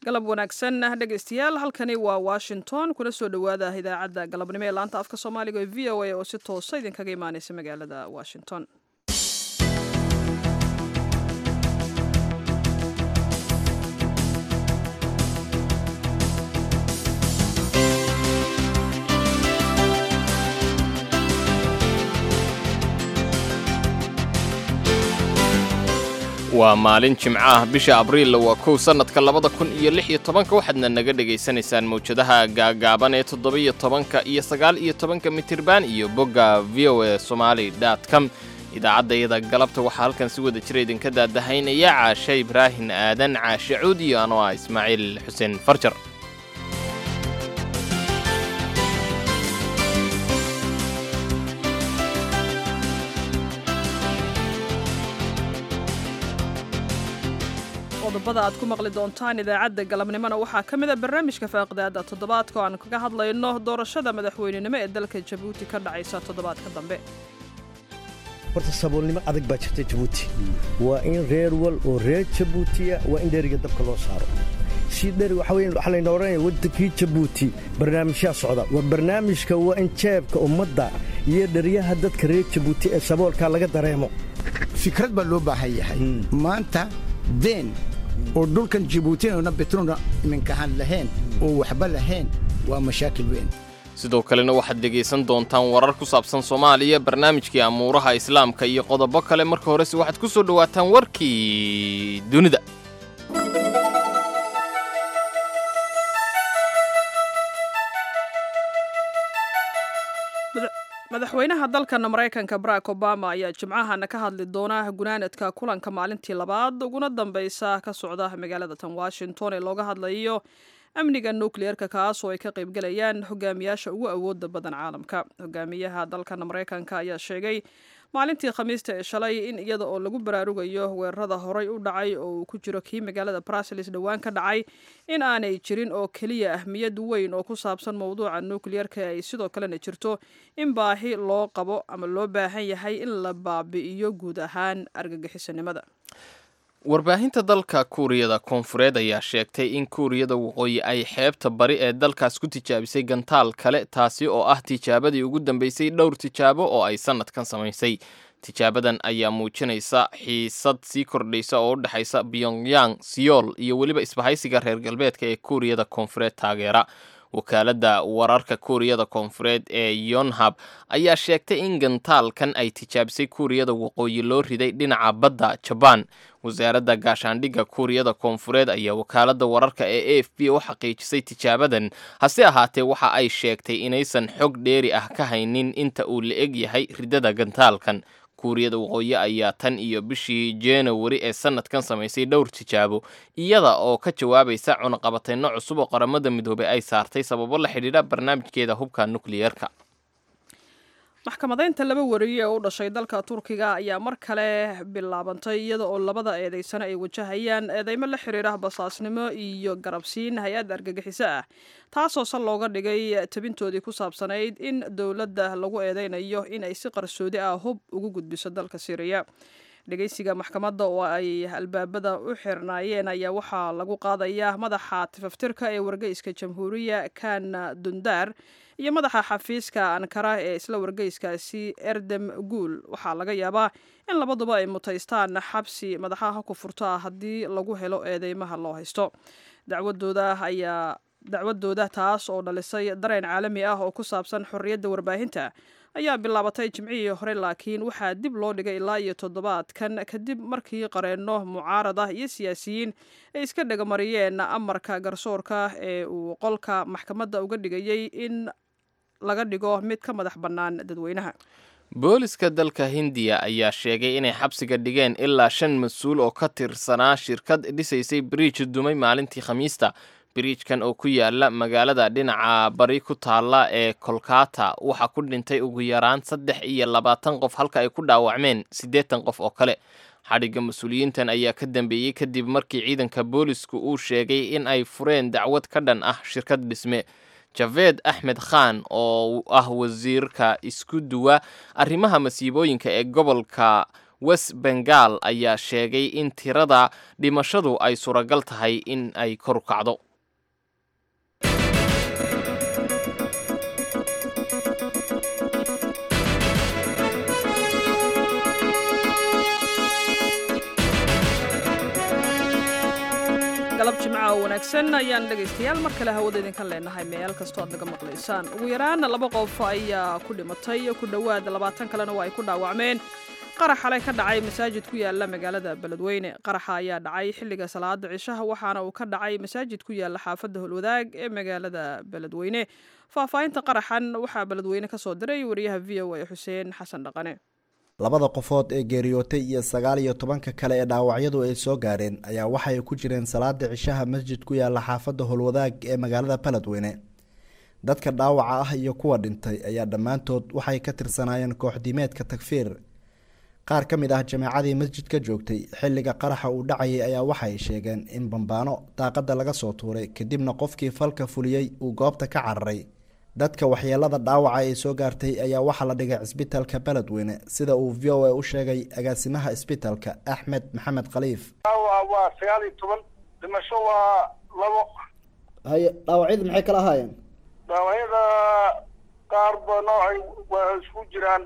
galab wanaagsan dhegaystayaal halkani waa washington kuna soo dhowaada idaacadda galabnimo ee laanta afka soomaaliga ee v o a oo si toosa idinkaga imaaneysa magaalada washington waa maalin jimco ah bisha abriilla waa kow sannadka labada kun iyo lix iyo tobanka waxaadna naga dhegaysanaysaan mawjadaha gaagaaban ee toddoba-iyo tobanka iyo sagaal iyo tobanka mitirban iyo bogga v o a somaali dot com idaacaddayada galabta waxaa halkan si wada jira idinka daadahaynaya caashe ibraahin aadan caashe cuud iyo anoo ah ismaaciil xuseen farjar qodobada aad ku maqli doontaan idaacadda galabnimona waxaa ka mid a barnaamijka faaqidaada toddobaadka oo aan kaga hadlayno doorashada madaxweynenimo ee dalka jabuuti ka dhacaysa toddobaadka dambe horta saboolnimo adag baa jirta jabuuti waa in reer wal oo reer jabuutiya waa in dheriga dabka loo saaro si dheri waxa weyn waxaa layna odhanaya waddankii jabuuti barnaamijyaa socda waa barnaamijka waa in jeebka ummadda iyo dheryaha dadka reer jabuuti ee saboolkaa laga dareemo fikrad baa loo baahan yahay maanta deen oo dhulkan jibuutinana betrona iminkahaan lahayn oo waxba lahayn waa mashaakil weyn sidoo kalena waxaad dhegaysan doontaan warar ku saabsan soomaaliya barnaamijkii amuuraha islaamka iyo qodobo kale marka horese waxaad ku soo dhowaataan warkii dunida madaxweynaha dalkan maraykanka barack obama ayaa jimcahana ka hadli doona gunaanadka kulanka maalintii labaad uguna dambeysa ka socda magaalada tan washington ee looga hadlayo amniga nukliyeerka kaas oo ay ka qaybgalayaan hogaamiyaasha ugu awooda badan caalamka hogaamiyaha dalkan maraykanka ayaa sheegay maalintii khamiista ee shalay in iyada oo lagu baraarugayo weerarada horay u dhacay oo uu ku jiro kii magaalada bruseles dhowaan ka dhacay in aanay jirin oo keliya ahmiyad weyn oo ku saabsan mowduuca nukliyeerka ay sidoo kalena jirto in baahi loo qabo ama loo baahan yahay in la baabi'iyo guud ahaan argagixisanimada warbaahinta dalka kuuriyada koonfureed ayaa sheegtay in kuuriyada waqooyi ay xeebta bari ee dalkaas ku tijaabisay gantaal kale taasi oo ah tijaabadii ugu dambeysay dhowr tijaabo oo ay sannadkan samaysay tijaabadan ayaa muujinaysa xiisad sii kordhaysa oo u dhexaysa pyongyang siyool iyo weliba isbahaysiga reer galbeedka ee kuuriyada koonfureed taageera wakaaladda wararka kuuriyada koonfureed ee yonhab ayaa sheegtay in gantaalkan ay tijaabisay kuuriyada waqooyi loo riday dhinaca badda jabaan wasaaradda gaashaandhigga kuuriyada koonfureed ayaa wakaaladda wararka ee a f b u xaqiijisay tijaabadan hase ahaatee waxa ay sheegtay inaysan xog dheeri ah ka haynin inta uu la eg yahay ridada gantaalkan kuuriyada waqooyi ayaa tan iyo bishii januari ee sanadkan samaysay dhowr tijaabo iyada oo ka jawaabaysa cunaqabateyno cusub oo qaramada midoobey ay saartay sababo la xidhiidha barnaamijkeeda hubka nukliyeerka maxkamadeynta laba wariye oo u dhashay dalka turkiga ayaa mar kale bilaabantay iyada oo labada eedeysano ay wajahayaan eedeymo la xiriira basaasnimo iyo garabsiin hay-adda argagixiso ah taasoo sal looga dhigay tabintoodii ku saabsanayd in dowladda lagu eedeynayo in ay si qarsoodi ah hub ugu gudbiso dalka syriya dhegeysiga maxkamadda oo ay albaabada u xirnaayeen ayaa waxaa lagu qaadayaa madaxa tifaftirka ee wargeyska jamhuuriya kan dundaar iyo madaxa xafiiska ankara ee isla wargeyskaasi erdem guul waxaa laga yaabaa in labaduba ay mutaystaan xabsi madaxaha ku furto ah haddii lagu helo eedeymaha loo haysto dacwadooda ayaa dacwadooda taas oo dhalisay dareen caalami ah oo ku saabsan xorriyadda warbaahinta ayaa bilaabatay jimcihii hore laakiin waxaa dib loo dhigay ilaa iyo toddobaadkan kadib markii qareenno mucaarad ah iyo siyaasiyiin ay iska dhagamariyeen amarka garsoorka ee uu qolka maxkamadda uga dhigayay in laga dhigo mid ka madax bannaan dadweynaha booliska dalka hindiya ayaa sheegay inay xabsiga dhigeen ilaa shan mas-uul oo ka tirsanaa shirkad dhisaysay biriij dumay maalintii khamiista biriijkan oo ku yaala magaalada dhinaca bari ku taalla ee kolkata waxaa ku dhintay ugu yaraan saddex iyo labaatan qof halka ay ku dhaawacmeen siddeetan qof oo kale xadhigga mas-uuliyiintan ayaa ka dambeeyey kadib markii ciidanka boolisku uu sheegay in ay fureen dacwad ka dhan ah shirkad dhisme javed axmed khan oo ah wasiirka isku duwa arrimaha masiibooyinka ee gobolka west bengal ayaa sheegay in tirada dhimashadu ay suuragal tahay in ay kor kacdo galab jimca oo wanaagsan ayaan dhegaystayaal mar kale hawada idinkan leenahay meel kastoo aad naga maqlaysaan ugu yaraan laba qof ayaa ku dhimatay ku dhowaad labaatan kalena waa ay ku dhaawacmeen qarax xalay ka dhacay masaajid ku yaala magaalada beledweyne qaraxa ayaa dhacay xilliga salaada cishaha waxaana uu ka dhacay masaajid ku yaala xaafadda holwadaag ee magaalada beledweyne faahfaahinta qaraxan waxaa beledweyne ka soo diray wariyaha v o a xuseen xasan dhaqane labada qofood ee geeriyootay iyo sagaal iyo tobanka kale ee dhaawacyadu ay soo gaareen ayaa waxay ku jireen salaada cishaha masjid ku yaala xaafadda howlwadaag ee magaalada beledweyne dadka dhaawaca ah iyo kuwa dhintay ayaa dhammaantood waxay ka tirsanaayeen kooxdiimeedka takfiir qaar ka mid ah jameecadii masjidka joogtay xilliga qaraxa uu dhacayay ayaa waxay sheegeen in bambaano daaqada laga soo tuuray kadibna qofkii falka fuliyey uu goobta ka cararay dadka waxyeelada dhaawaca ay soo gaartay ayaa waxaa la dhigay cisbitaalka beledweyne sida uu v o a u sheegay agaasimaha isbitaalka axmed maxamed khaliif dhaawaca waa sagaal iyo toban dhimasho waa labo haye dhaawacyadu maxay kala ahaayeen dhaawacyada qaar ba noocay waa isku jiraan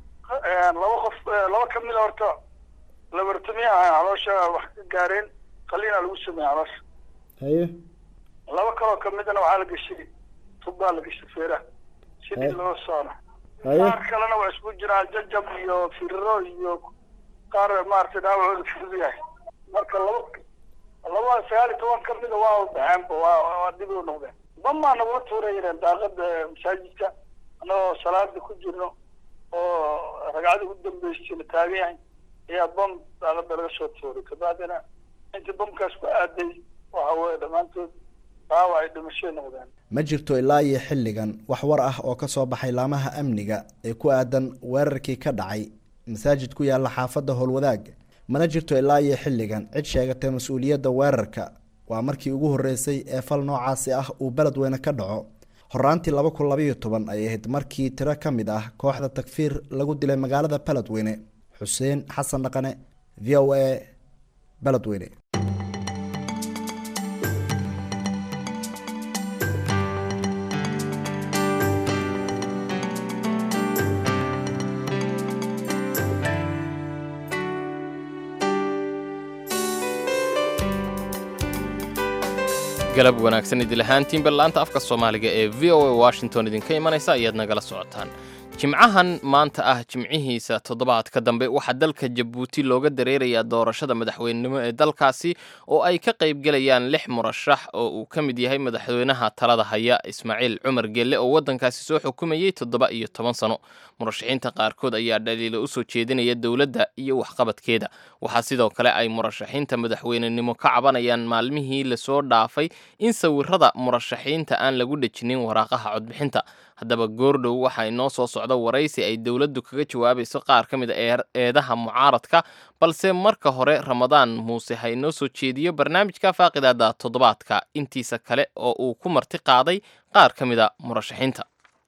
laba qof laba ka mid a horta labartami ah caloosha wax ka gaareen qaliina lagu sameeyey caloosha haye laba kaloo kamidana waxaa la geshay tubbaa la geshay feeraha sidii loo saaro haye qaar kalena waa isku jiraan jajab iyo firiro iyo qaar maaragtay dhaawacooda fudud yahay marka laba laba sagaal iyo toban ka mida waa baxeenba waa waa dib u noqdeen bamaa nagula tuurayeen daaqada masaajidka annagoo salaada ku jirno oo ragcada u dambeysay la taagan yahay ayaa bam daaqada laga soo tuuray kabacdina intii bamkaas ku aaday waxa weye dhammaantood dhaawac ay dhimashay noqdeen ma jirto ilaa iyo xilligan wax war ah oo ka soo baxay laamaha amniga ee ku aadan weerarkii ka dhacay masaajid ku yaala xaafadda howlwadaag mana jirto ilaa iyo xilligan cid sheegatay mas-uuliyadda weerarka waa markii ugu horreysay ee fal noocaasi ah uu beledweyne ka dhaco horaantii laba kun labaiyo toban ay ahayd markii tiro ka mid ah kooxda takfiir lagu dilay magaalada beledweyne xuseen xasan dhaqane v o a beledweyne galab wanaagsan idilahaantiin ballaanta afka soomaaliga ee v o a washington idinka imanaysa ayaad nagala socotaan jimcahan maanta ah jimcihiisa toddobaadka dambe waxaa dalka jabuuti looga dareerayaa doorashada madaxweynenimo ee dalkaasi oo ay ka qaybgelayaan lix murashax oo uu ka mid yahay madaxweynaha talada haya ismaaciil cumar gelle oo waddankaasi soo xukumayey toddoba iyo toban sano murashaxiinta qaarkood ayaa dhaliilo usoo jeedinaya dowladda iyo waxqabadkeeda waxaa sidoo kale ay murashaxiinta madaxweynenimo ka cabanayaan maalmihii lasoo dhaafay in sawirada murashaxiinta aan lagu dhejinin waraaqaha codbixinta haddaba goordhow waxaa inoo soo socda waraysi ay dowladdu kaga jawaabayso qaar ka mid a eedaha mucaaradka balse marka hore ramadaan muuse ha inoo soo jeediyo barnaamijka faaqidaada toddobaadka intiisa kale oo uu ku marti qaaday qaar ka mid a murashaxiinta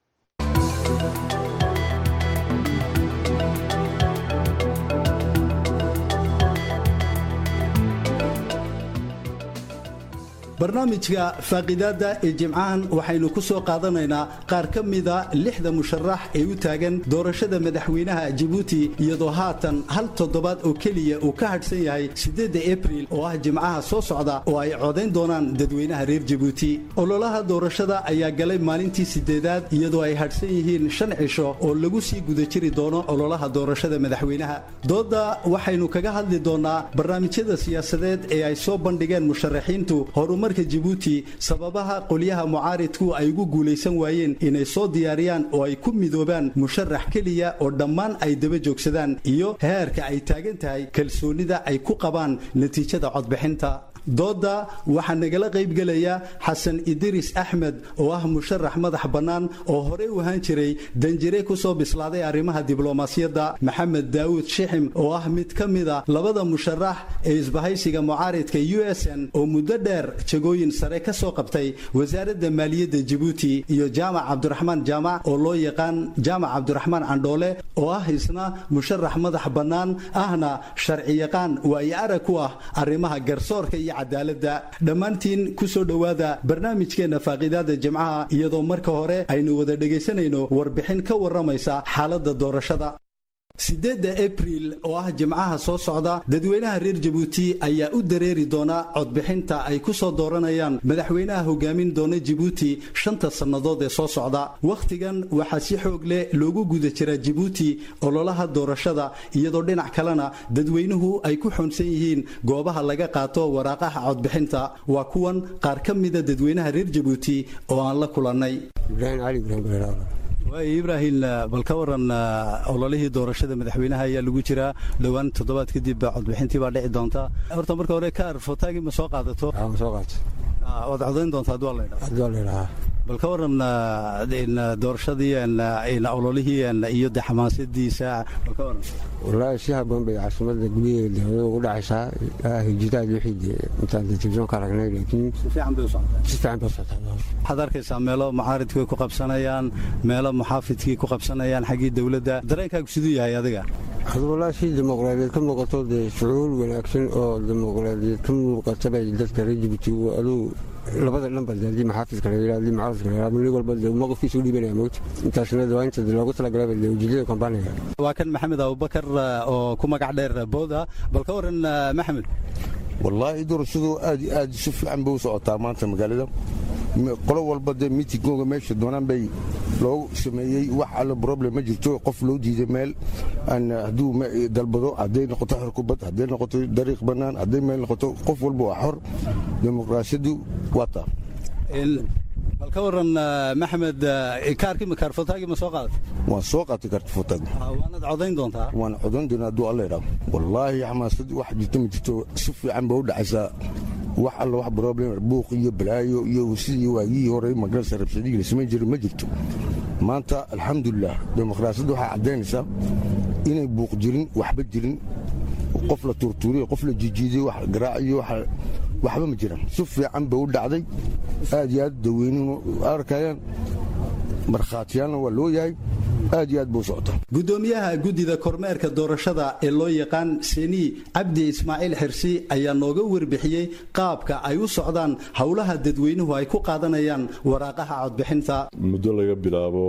barnaamijka faaqidaadda ee jimcahan waxaynu ku soo qaadanaynaa qaar ka mida lixda musharax ee u taagan doorashada madaxweynaha jabuuti iyadoo haatan hal toddobaad oo keliya uu ka hadhsan yahay siddeedda abril oo ah jimcaha soo socda oo ay codayn doonaan dadweynaha reer jabuuti ololaha doorashada ayaa galay maalintii siddeedaad iyadoo ay hadhsan yihiin shan cisho oo lagu sii guda jiri doono ololaha doorashada madaxweynaha doodda waxaynu kaga hadli doonaa barnaamijyada siyaasadeed ee ay soo bandhigeen musharaxiintu horumarka jabuuti sababaha qolyaha mucaaridku ay ugu guulaysan waayeen inay soo diyaariyaan oo ay ku midoobaan musharax keliya oo dhammaan ay daba joogsadaan iyo heerka ay taagan tahay kalsoonida ay ku qabaan natiijada codbixinta dooda waxaa nagala qaybgelaya xasan idiris axmed oo ah musharax madax bannaan oo horey u ahaan jiray danjire ku soo bislaaday arrimaha diblomaasiyadda maxamed daawud shixim oo ah mid ka mida labada musharax ee isbahaysiga mucaaridka u s n oo muddo dheer jagooyin sare ka soo qabtay wasaaradda maaliyadda jabuuti iyo jaamac cabdiraxmaan jaamac oo loo yaqaan jaamac cabdiraxmaan candhoole oo ah isna musharax madax bannaan ahna sharciyaqaan waayo arag ku ah arrimaha garsoorka iyo cadaaladda dhammaantiin ku soo dhowaada barnaamijkeenna faaqiidaada jimcaha iyadoo marka hore aynu wada dhegaysanayno warbixin ka warramaysa xaaladda doorashada sideedda abriil oo ah jimcaha soo socda dadweynaha reer jabuuti ayaa u dareeri doona codbixinta ay ku soo dooranayaan madaxweynaha hogaamin doona jabuuti shanta sannadood ee soo socda wakhtigan waxaa si xoog leh loogu guda jiraa jabuuti ololaha doorashada iyadoo dhinac kalena dadweynuhu ay ku xoonsan yihiin goobaha laga qaato waraaqaha codbixinta waa kuwan qaar ka mida dadweynaha reer jabuuti oo aan la kulannay waay ibraahim bal ka waran ololihii doorashada madaxweynaha ayaa lagu jiraa dhowaan toddobaad kadib codbixintii baa dhici doonta horta marka hore kaar fotaagii ma soo qaadato waad codayn doontaa adwaa laydhaa bal ka waran doorashadii ololihii iyo de xamaasadiisa bal ka waran wallaahi si haboon bay caasimada gudaheeda ugu dhacaysaa hijiraad wixii intaan telefisyon ka aragnay laakiin si fiican bay u socotaa si fiican bay u socotaa waxaad arkaysaa meelo mucaaridku ay ku qabsanayaan meelo muxaafidkii ku qabsanayaan xaggii dowladda dareenkaagu siduu yahay adiga hadu wallaahi si dimuqraadiyeed ka muuqato dee shucuur wanaagsan oo dimuqraadiyeed ka muuqata bay dadka reer jibuuti aduu labada dhanba haddii maxaafidka la yidhahdo haddii mucaaradka la yidhahdo nin walba dee mowqifkiisa u dhiibanaya moogta intaasna waa inta loogu talagalaba dee ujeedada kampaniga waa kan maxamed abubakar oo ku magac dheer booda bal ka waran maxamed wallaahi doorashadu aad iyo aad si fiican bay u socotaa maanta magaalada qolo walba dee miitingooga meesha doonaan bay loogu sameeyey wax alla problem ma jirto qof loo diiday meel hadduu dalbado hadday noqoto xorkubad hadday noqoto dariiq bannaan hadday meel noqoto qof walba waa xor dimuqraasiyadu waa taa bal ka waran maxamed kaarkii ma kaarfotaagii ma soo qaadatay waan soo qaatay kaarfotaag waanaad codayn doontaa waan codayn doonaa hadduu alla idhaa wallaahi xamaasad wax jirto ma jirto si fiican ba u dhacaysaa wax alla wax problem buuq iyo balaayo iyo sidii waagii hore magarasa rabsadii lasamayn jiray ma jirto maanta alxamdulilah dimuqraasiyadda waxay caddaynaysaa inay buuq jirin waxba jirin qof la tuurtuuriyo qof la jijiiday wax garaaciyo waxba ma jiraan si fiican bay u dhacday aad iyo aad daweynuhu arkayaan markhaatiyaalna waa loo yahay aad iyo aad buu socotaa gudoomiyaha guddida kormeerka doorashada ee loo yaqaan seni cabdi ismaaciil xirsi ayaa nooga warbixiyey qaabka ay u socdaan howlaha dadweynuhu ay ku qaadanayaan waraaqaha codbixinta muddo laga bilaabo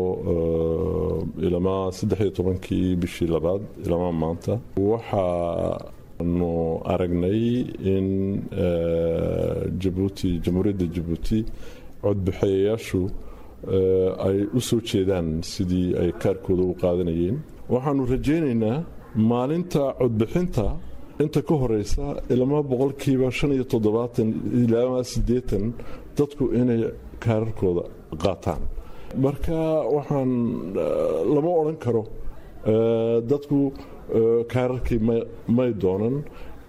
ilamaa saddexiyo tobankii bishii labaad ilamaa maanta waxaanu aragnay in jabuuti jamhuuriyadda jabuuti codbixeeyayaashu ay u soo jeedaan sidii ay kaarkooda u qaadanayeen waxaanu rajaynaynaa maalinta codbixinta inta ka horeysa ilama boqolkiiba shan iyo toddobaatan ilaa siddeetan dadku inay kaararkooda qaataan marka waxaan lama odhan karo dadku kaararkii may doonan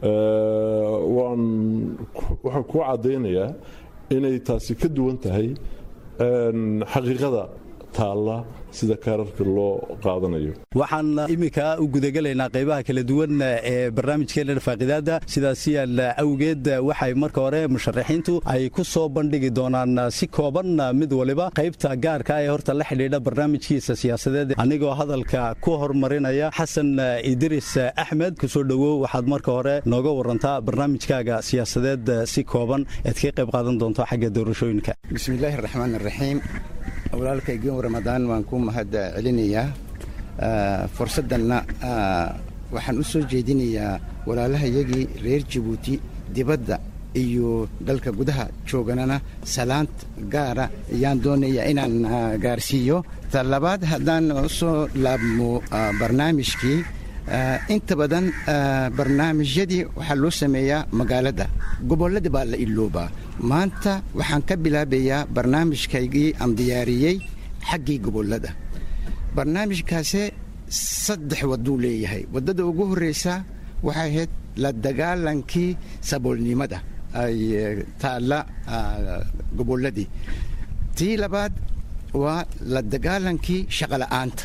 waxaan kuu caddaynayaa inay taasi ka duwan tahay xaqiiqada taalla sida kaararka loo qaadanayo waxaan iminka u gudagelaynaa qaybaha kala duwan ee barnaamijkeena faaqidaada sidaasi awgeed waxay marka hore musharaxiintu ay ku soo bandhigi doonaan si kooban mid waliba qaybta gaarka ee horta la xidhiidha barnaamijkiisa siyaasadeed anigoo hadalka ku hormarinaya xasan idris axmed kusoo dhowow waxaad marka hore nooga warantaa barnaamijkaaga siyaasadeed si kooban eed ka qayb qaadan doonto xagga doorashooyinka bismillaahi raxmaan raxiim walaalkaygiin ramadaan waan ku mahad celinayaa fursaddanna waxaan u soo jeedinayaa walaalahayagii reer jabuuti dibadda iyo dalka gudaha jooganana salaant gaara ayaan doonayaa inaan gaarsiiyo ta labaad haddaan u soo laabmo barnaamijkii inta badan barnaamijyadii waxaa loo sameeyaa magaalada gobolladii baa la iloobaa maanta waxaan ka bilaabayaa barnaamijkaygii aan diyaariyey xaggii gobollada barnaamijkaase saddex wadduu leeyahay waddada ugu horraysa waxay ahayd la dagaalankii saboolnimada ay taalla gobolladii tii labaad waa la dagaalankii shaqola'aanta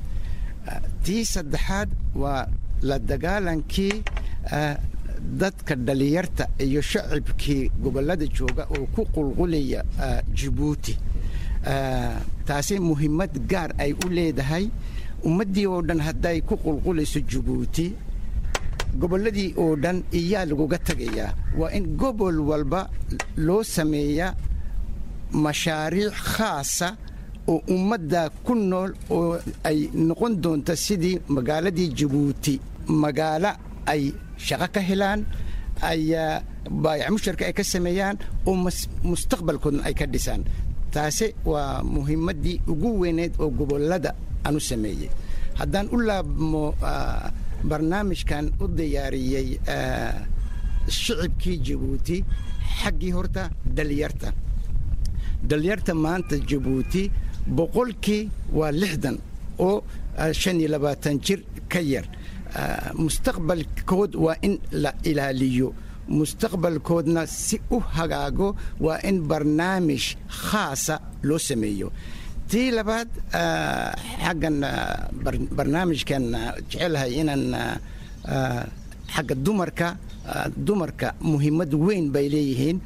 tii saddexaad waa la dagaalankii dadka dhalinyarta iyo shacibkii gobollada jooga oo ku qulqulaya jibuuti taasi muhiimad gaar ay u leedahay ummaddii oo dhan hadday ku qulqulayso jibuuti gobolladii oo dhan iyaa laguga tegayaa waa in gobol walba loo sameeyaa mashaariic khaasa oo ummadda ku nool oo ay noqon doonta sidii magaaladii jibuuti magaalo ay shaqo ka helaan ay baayac musharka ay ka sameeyaan oo mustaqbalkoodna ay ka dhisaan taasi waa muhiimaddii ugu weyneed oo gobollada aan u sameeyey haddaan u laabmo barnaamijkan u diyaariyey shicibkii jibuuti xaggii horta dhalinyarta dhalinyarta maanta jibuuti boqolkii waa lixdan oo shan iyo labaatan jir ka yar mustaqbalkood waa in la ilaaliyo mustaqbalkoodna si u hagaago waa in barnaamij khaasa loo sameeyo tii labaad xaggan barnaamijkan jecelahay inaan xagga dumarka dumarka muhiimad weyn bay leeyihiin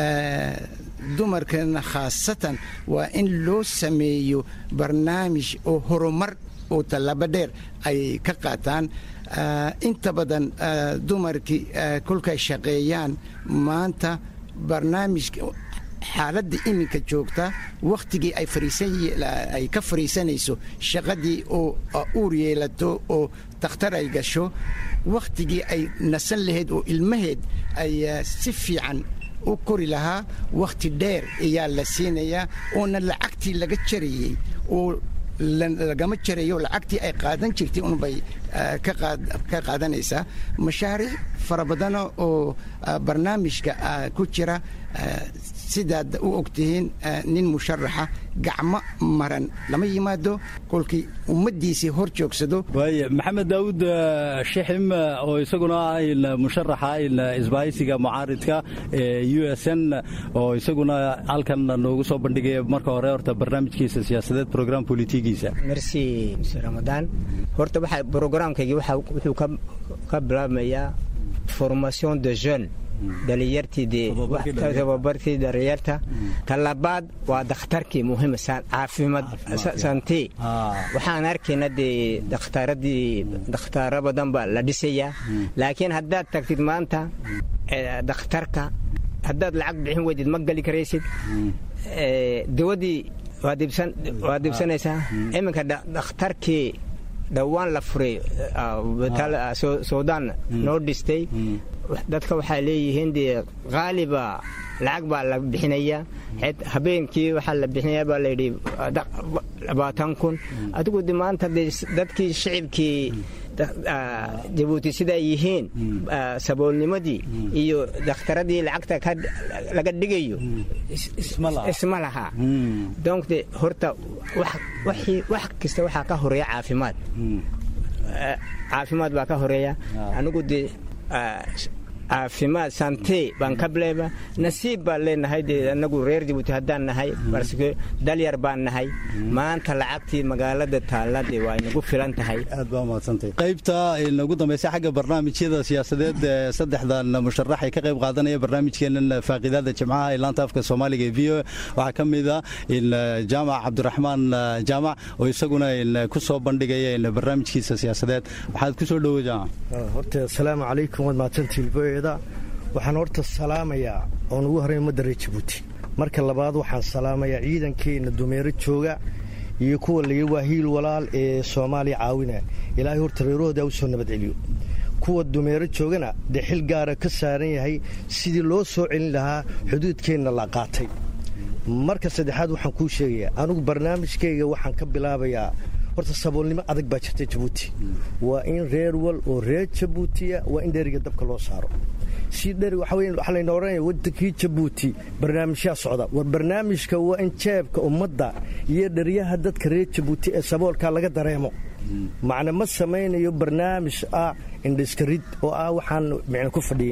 dumarkana khaasatan waa in loo sameeyo barnaamij oo horumar oo tallaabo dheer ay ka qaataan inta badan dumarkii kolkay shaqeeyaan maanta barnaamijka xaaladda iminka joogta wakhtigii ay ka fariisanayso shaqadii oo uur yeelato oo takhtar ay gasho wakhtigii ay nasan lahayd oo ilmaheed ay si fiican u kori lahaa wakhti dheer ayaa la siinayaa oona lacagtii laga jarayey oo lagama jarayo lacagtii ay qaadan jirtay unbay ka qaadanaysaa mashaariic fara badana oo barnaamijka ku jira sidaad u ogtihiin nin musharaxa gacmo maran lama yimaado kolkii ummaddiisii hor joogsado waaya maxamed daawud shixim oo isaguna ah musharaxa isbaahaysiga mucaaridka ee u s n oo isaguna halkan noogu soo bandhigaya marka hore horta barnaamijkiisa siyaasadeed program politigiisa merci mr ramadaan horta waxa programkaygii wuxuu ka bilaabmayaa formation de jeune dhalinyartiitababartii dhalinyarta talabaad waa dakhtarkii muhiim caafimaad santi waxaan arkayna dee dakhtaradii dakhtaaro badan baa la dhisayaa laakiin haddaad tagtid maanta dakhtarka haddaad lacag bixin weydid ma geli karaysid dawadii waa dibsanaysaa iminka dakhtarkii dhowaan la furay suudaan noo dhistay dadka waxay leeyihiin dee qaaliba lacag baa la bixinaya habeenkii waxaa la bixinaya baa layidhi labaatan kun adigu de maanta de dadkii shicibkii jabuuti siday yihiin saboolnimadii iyo dakhtaradii lacagta laga dhigayo isma laha donc de horta wax kasta waxaa ka horeeya caafimaad caafimaad baa ka horeeya anigu de caafimaad sante baan ka bileeba nasiib baan leenahay dee anagu reer jabuuti haddaan nahay barske dalyar baan nahay maanta lacagtii magaalada taallade waa inagu filan tahay aad baa mahadsantay qaybta inagu dambaysa xagga barnaamijyada siyaasadeed ee saddexdan musharax ay ka qayb qaadanaya barnaamijkeenan faaqidaada jimcaha ee laanta afka soomaaliga ee v o waxaa ka mid a jaamac cabdiraxmaan jaamac oo isaguna ku soo bandhigaya barnaamijkiisa siyaasadeed waxaad ku soo dhowo jaamac horta asalaamu calaykum waad mahadsantiin voeda waxaan horta salaamayaa oon ugu horey ummadda reer jabuuti marka labaad waxaan salaamayaa ciidankeenna dumeero jooga iyo kuwa layi waa hiil walaal ee soomaaliya caawinaya ilaahay horta reerahooda u soo nabadceliyo kuwa dumeero joogana dee xil gaara ka saaran yahay sidii loo soo celin lahaa xuduudkeenna la qaatay marka saddexaad waxaan kuu sheegayaa anugu barnaamijkayga waxaan ka bilaabayaa horta saboolnimo adag baa jirta jabuuti waa in reer wal oo reer jabuutiya waa in dheriga dabka loo saaro si dheri waxa weyn waxaa layna odhanaya waddankii jabuuti barnaamijyaa socda war barnaamijka waa in jeebka ummadda iyo dheryaha dadka reer jabuuti ee saboolka laga dareemo macna ma samaynayo barnaamij ah indhiskarid oo ah waxaan micno ku fadhiyin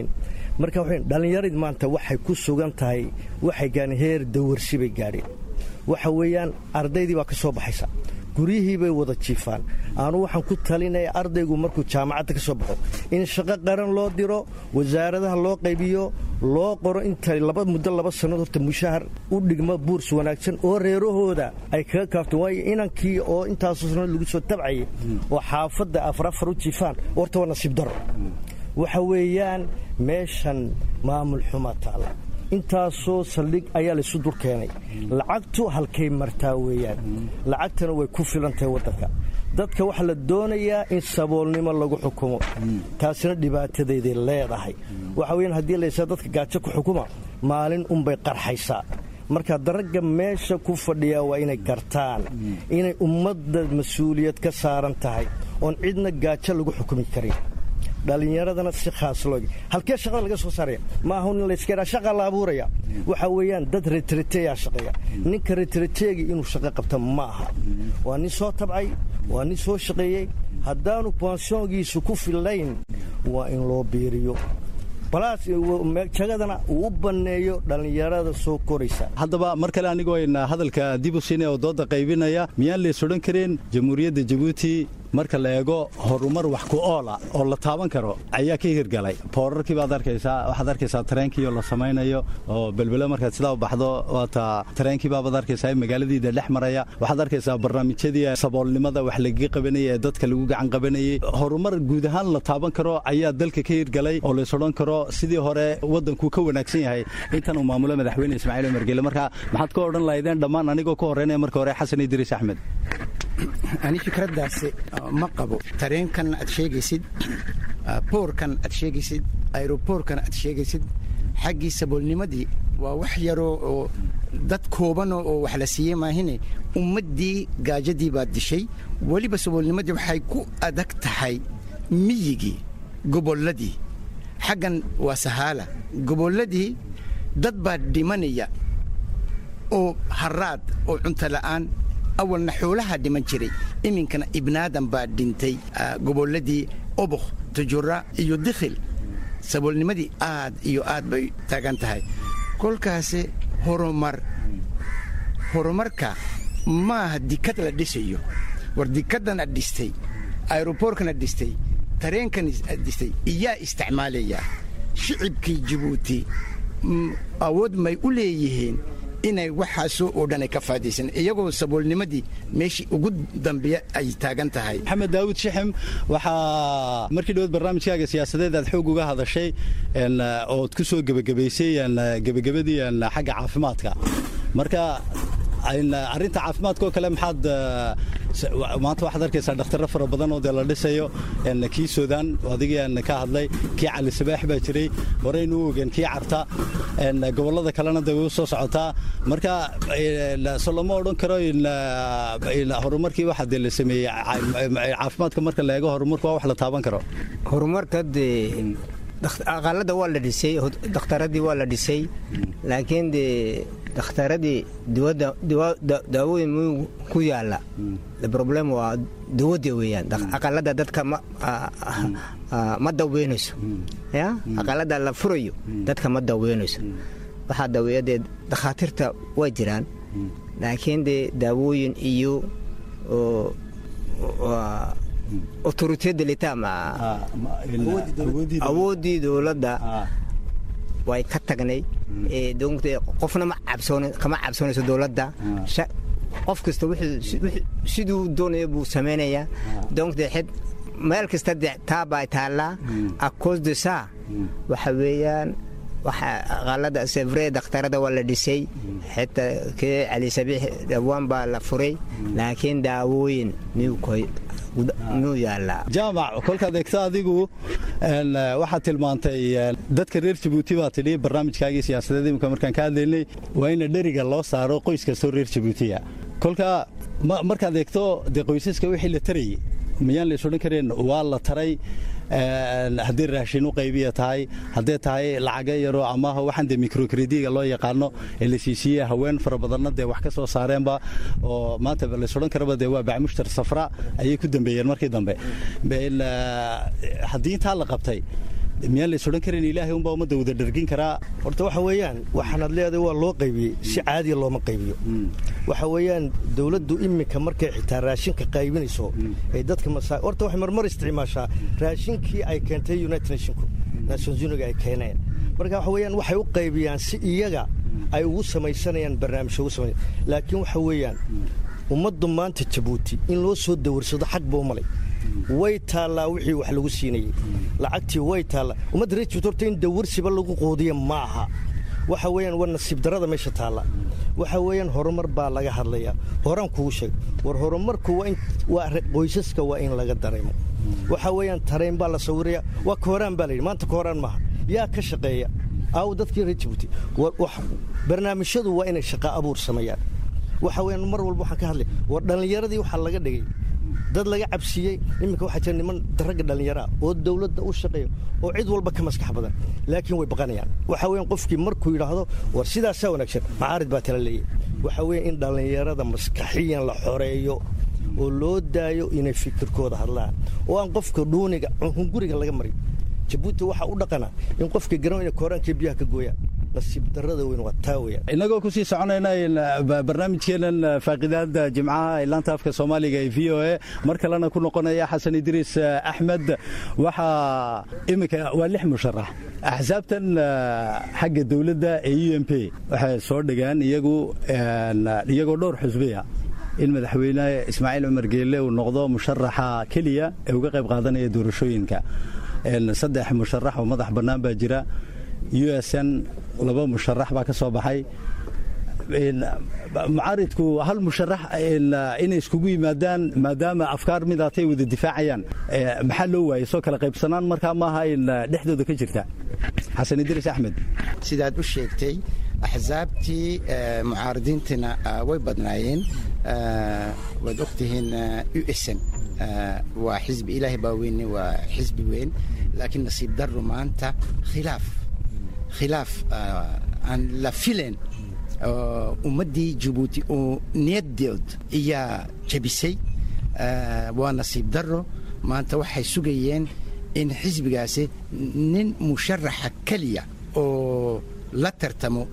marka waxay dhallinyaradii maanta waxay ku sugan tahay waxay gaadheen heer dawarsi bay gaadheen waxa weeyaan ardaydii baa ka soo baxaysa guryihii bay wada jiifaan aanu waxaan ku talinaya ardaygu markuu jaamacadda ka soo baxo in shaqo qaran loo diro wasaaradaha loo qaybiyo loo qoro inta laba muddo laba sannaod horta mushahar u dhigmo buurs wanaagsan oo reerahooda ay kaga kaafteen waayo inankii oo intaasoo sannaod lagu soo tabcayay oo xaafadda afar afar u jiifaan horta waa nasiib daro waxa weeyaan meeshan maamul xuma taalla intaasoo saldhig ayaa laysu dur keenay lacagtu halkay martaa weeyaan lacagtana way ku filan tahay waddanka dadka waxaa la doonayaa in saboolnimo lagu xukumo taasina dhibaatadeeday leedahay waxa weyaan haddii laysaa dadka gaajo ku xukuma maalin unbay qarxaysaa marka daragga meesha ku fadhiyaa waa inay gartaan inay ummadda mas-uuliyad ka saaran tahay oon cidna gaajo lagu xukumi karin dhallinyaradana si khaas loo halkee shaqada laga soo saaraya ma ahu nin layska yidhaa shaqa la abuuraya waxa weeyaan dad retrateyaa shaqeeya ninka retrateegi inuu shaqo qabta ma aha waa nin soo tabcay waa nin soo shaqeeyey haddaanu banshoongiisu ku fillayn waa in loo biiriyo balaas jagadana uu u banneeyo dhallinyarada soo koraysa haddaba mar kale anigoo ayna hadalka dib u siinaya oo dooda qaybinaya miyaan lays odhan kareen jamhuuriyadda jabuuti marka la eego horumar wax ku oola oo la taaban karo ayaa ka hirgalay boorarkii baad arkaysaa waxaad arkaysaa tareenkii oo la samaynayo oo belbelo markaad sidaa u baxdo waata tareenkii baabaad arkaysaa magaaladiida dhex maraya waxaad arkaysaa barnaamijyadii saboolnimada wax lagaga qabanayay ee dadka lagu gacan qabanayay horumar guud ahaan la taaban karo ayaa dalka ka hirgalay oo lays odhan karo sidii hore waddankuu ka wanaagsan yahay intan uu maamulo madaxweyne ismaaciil umar gele marka maxaad ka odhan lahaydeen dhammaan anigoo ka horreynaya marka hore xasan idriis axmed ani fikraddaasi ma qabo tareenkan aad sheegaysid boorkan aad sheegaysid aeroboorkan aad sheegaysid xaggii saboolnimadii waa wax yaroo oo dad koobano oo wax la siiyey maahine ummaddii gaajadii baad dishay weliba saboolnimadii waxay ku adag tahay miyigii gobolladii xaggan waa sahaala gobolladii dad baa dhimanaya oo haraad oo cunto la'aan awalna xoolaha dhiman jiray iminkana ibnaadan baa dhintay gobolladii obokh tujura iyo dikhil saboolnimadii aad iyo aad bay taagan tahay kolkaasi horumar horumarka maaha dikad la dhisayo war dikaddan ad dhistay aeroboorkan ad dhistay tareenkan ad dhistay iyaa isticmaalaya shicibkii jabuuti awood may u leeyihiin inay waxaasoo oo dhan ay ka faadaysan iyagoo saboolnimadii meeshii ugu dambeeya ay taagan tahay maxamed daawud shixim waxaa markii dhawaed barnaamijkaaga siyaasadeed aad xoog uga hadashay ood ku soo gebagabaysay gebagabadii xagga caafimaadka marka arrinta caafimaadka oo kale maxaad maanta waxaad arkaysaa dhakhtarro fara badan oo dee la dhisayo kii suudaan adigii ka hadlay kii cali sabaax baa jiray horeynu u ogeen kii carta gobollada kalena dee way u soo socotaa marka so lama odhan karo horumarkii waxa dee la sameeyey caafimaadka marka la eego horumarku waa wax la taaban karo horumarka dee aqalada waa la dhisay dhakhtaradii waa la dhisay laakiin dee dhakhtaradii daawooyin muu ku yaala problem waa dawadda weeyaan aqalada dadka ma daweynayso ya aqalada la furayo dadka ma daweynayso waxaa daweeya dee dakhaatiirta waa jiraan laakiin dee daawooyin iyo autoriteedda litaam awooddii dowladda way ka tagnay qofna kama cabsoonayso dowladda qof kasta siduu doonaya buu samaynayaa donc de xed meel kasta de taabaa taallaa a cause de ça waxa weeyaan aqalada sevre dakhtarada waa la dhisay xitaa kee cali sabiix dhawaan baa la furay laakiin daawooyin miyuu yaallaa jaamac kolkaad eegto adigu waxaad tilmaantay dadka reer jabuuti baa tidhi barnaamijkaagii siyaasadeed imika markaan ka hadlaynay waa ina dheriga loo saaro qoys kastoo reer jabuutiya kolka markaad eegto dee qoysaska wixii la tarayey miyaan lays odhan kareen waa la taray haddii raashin u qaybiya tahay haddee tahay lacaga yaroo amaha waxaan dee microkrediga loo yaqaano ee la siisiiye haween fara badanna dee wax ka soo saareenba oo maanta lays odhan karaba dee waa bacmushtar safra ayay ku dambeeyeen markii dambe haddii intaa la qabtay miyaan lays odhan karin ilaahay unbaa ummadda wada dhargin karaa horta waxa weeyaan waxaanaad leedahay waa loo qaybiyey si caadiya looma qaybiyo waxa weeyaan dowladdu iminka markay xitaa raashinka qaybinayso ay dadka masa horta waxay marmar isticmaashaa raashinkii ay keentay united nationku nations uniga ay keeneen marka waxa weeyaan waxay u qaybiyaan si iyaga ay ugu samaysanayaan barnaamijyo ugu samay laakiin waxa weeyaan ummaddu maanta jabuuti in loo soo dawarsado xag buu malay way taallaa wixii wax lagu siinayey lacagtii way taallaa ummadda reer jabuuti horta in dawarsiba lagu quudiya ma aha waxa weeyaan waa nasiib darada meesha taalla waxa weeyaan horumar baa laga hadlayaa horaan kugu sheeg war horumarku waa in waa qoysaska waa in laga dareemo waxa weeyaan tareen baa la sawiraya waa kooraan baa layidhi maanta kooraan maaha yaa ka shaqeeya aaw dadkii reer jabuuti barnaamijyadu waa inay shaqa abuur sameeyaan waxa weeyaan mar walba waxaan ka hadlay war dhallinyaradii waxaa laga dhigay dad laga cabsiiyey iminka waxaa jira niman ragga dhallinyaraa oo dowladda u shaqeeya oo cid walba ka maskax badan laakiin way baqanayaan waxa weeyaan qofkii markuu yidhaahdo war sidaasaa wanaagsan macaarid baa tala leeyahy waxa weeye in dhallinyarada maskaxiyan la xoreeyo oo loo daayo inay fikirkooda hadlaan oo aan qofka dhuuniga hunguriga laga marin jabuuti waxaa u dhaqana in qofka garan inay kooraankii biyaha ka gooyaan nasiib darada weyn waa taa weyaan innagoo kusii soconayna barnaamijkeennan faaqidaada jimcaha ee laanta afka soomaaliga ee v o a mar kalena ku noqonaya xasan idriis axmed waxaa iminka waa lix musharax axsaabtan xagga dowladda ee u m p waxay soo dhigaan iyagu iyagoo dhowr xusbiya in madaxweyne ismaaciil cumar geelle uu noqdo musharaxa keliya ee uga qayb qaadanaya doorashooyinka saddex musharax oo madax bannaan baa jira u s n laba musharax baa ka soo baxay mucaaridku hal musharax inay iskugu yimaadaan maadaama afkaar midaatay wada difaacayaan maxaa loo waayey soo kala qaybsanaan markaa maaha in dhexdooda ka jirta xasan idriis axmed sidaad u sheegtay axsaabtii mucaaridiintina way badnaayeen waad ogtihiin u s n waa xisbi ilaahay baa weyne waa xisbi weyn laakiin nasiib darro maanta khilaaf khilaaf aan la filayn ummaddii jabuuti oo niyaddood ayaa jabisay waa nasiib darro maanta waxay sugayeen in xisbigaasi nin musharaxa keliya oo la tartamo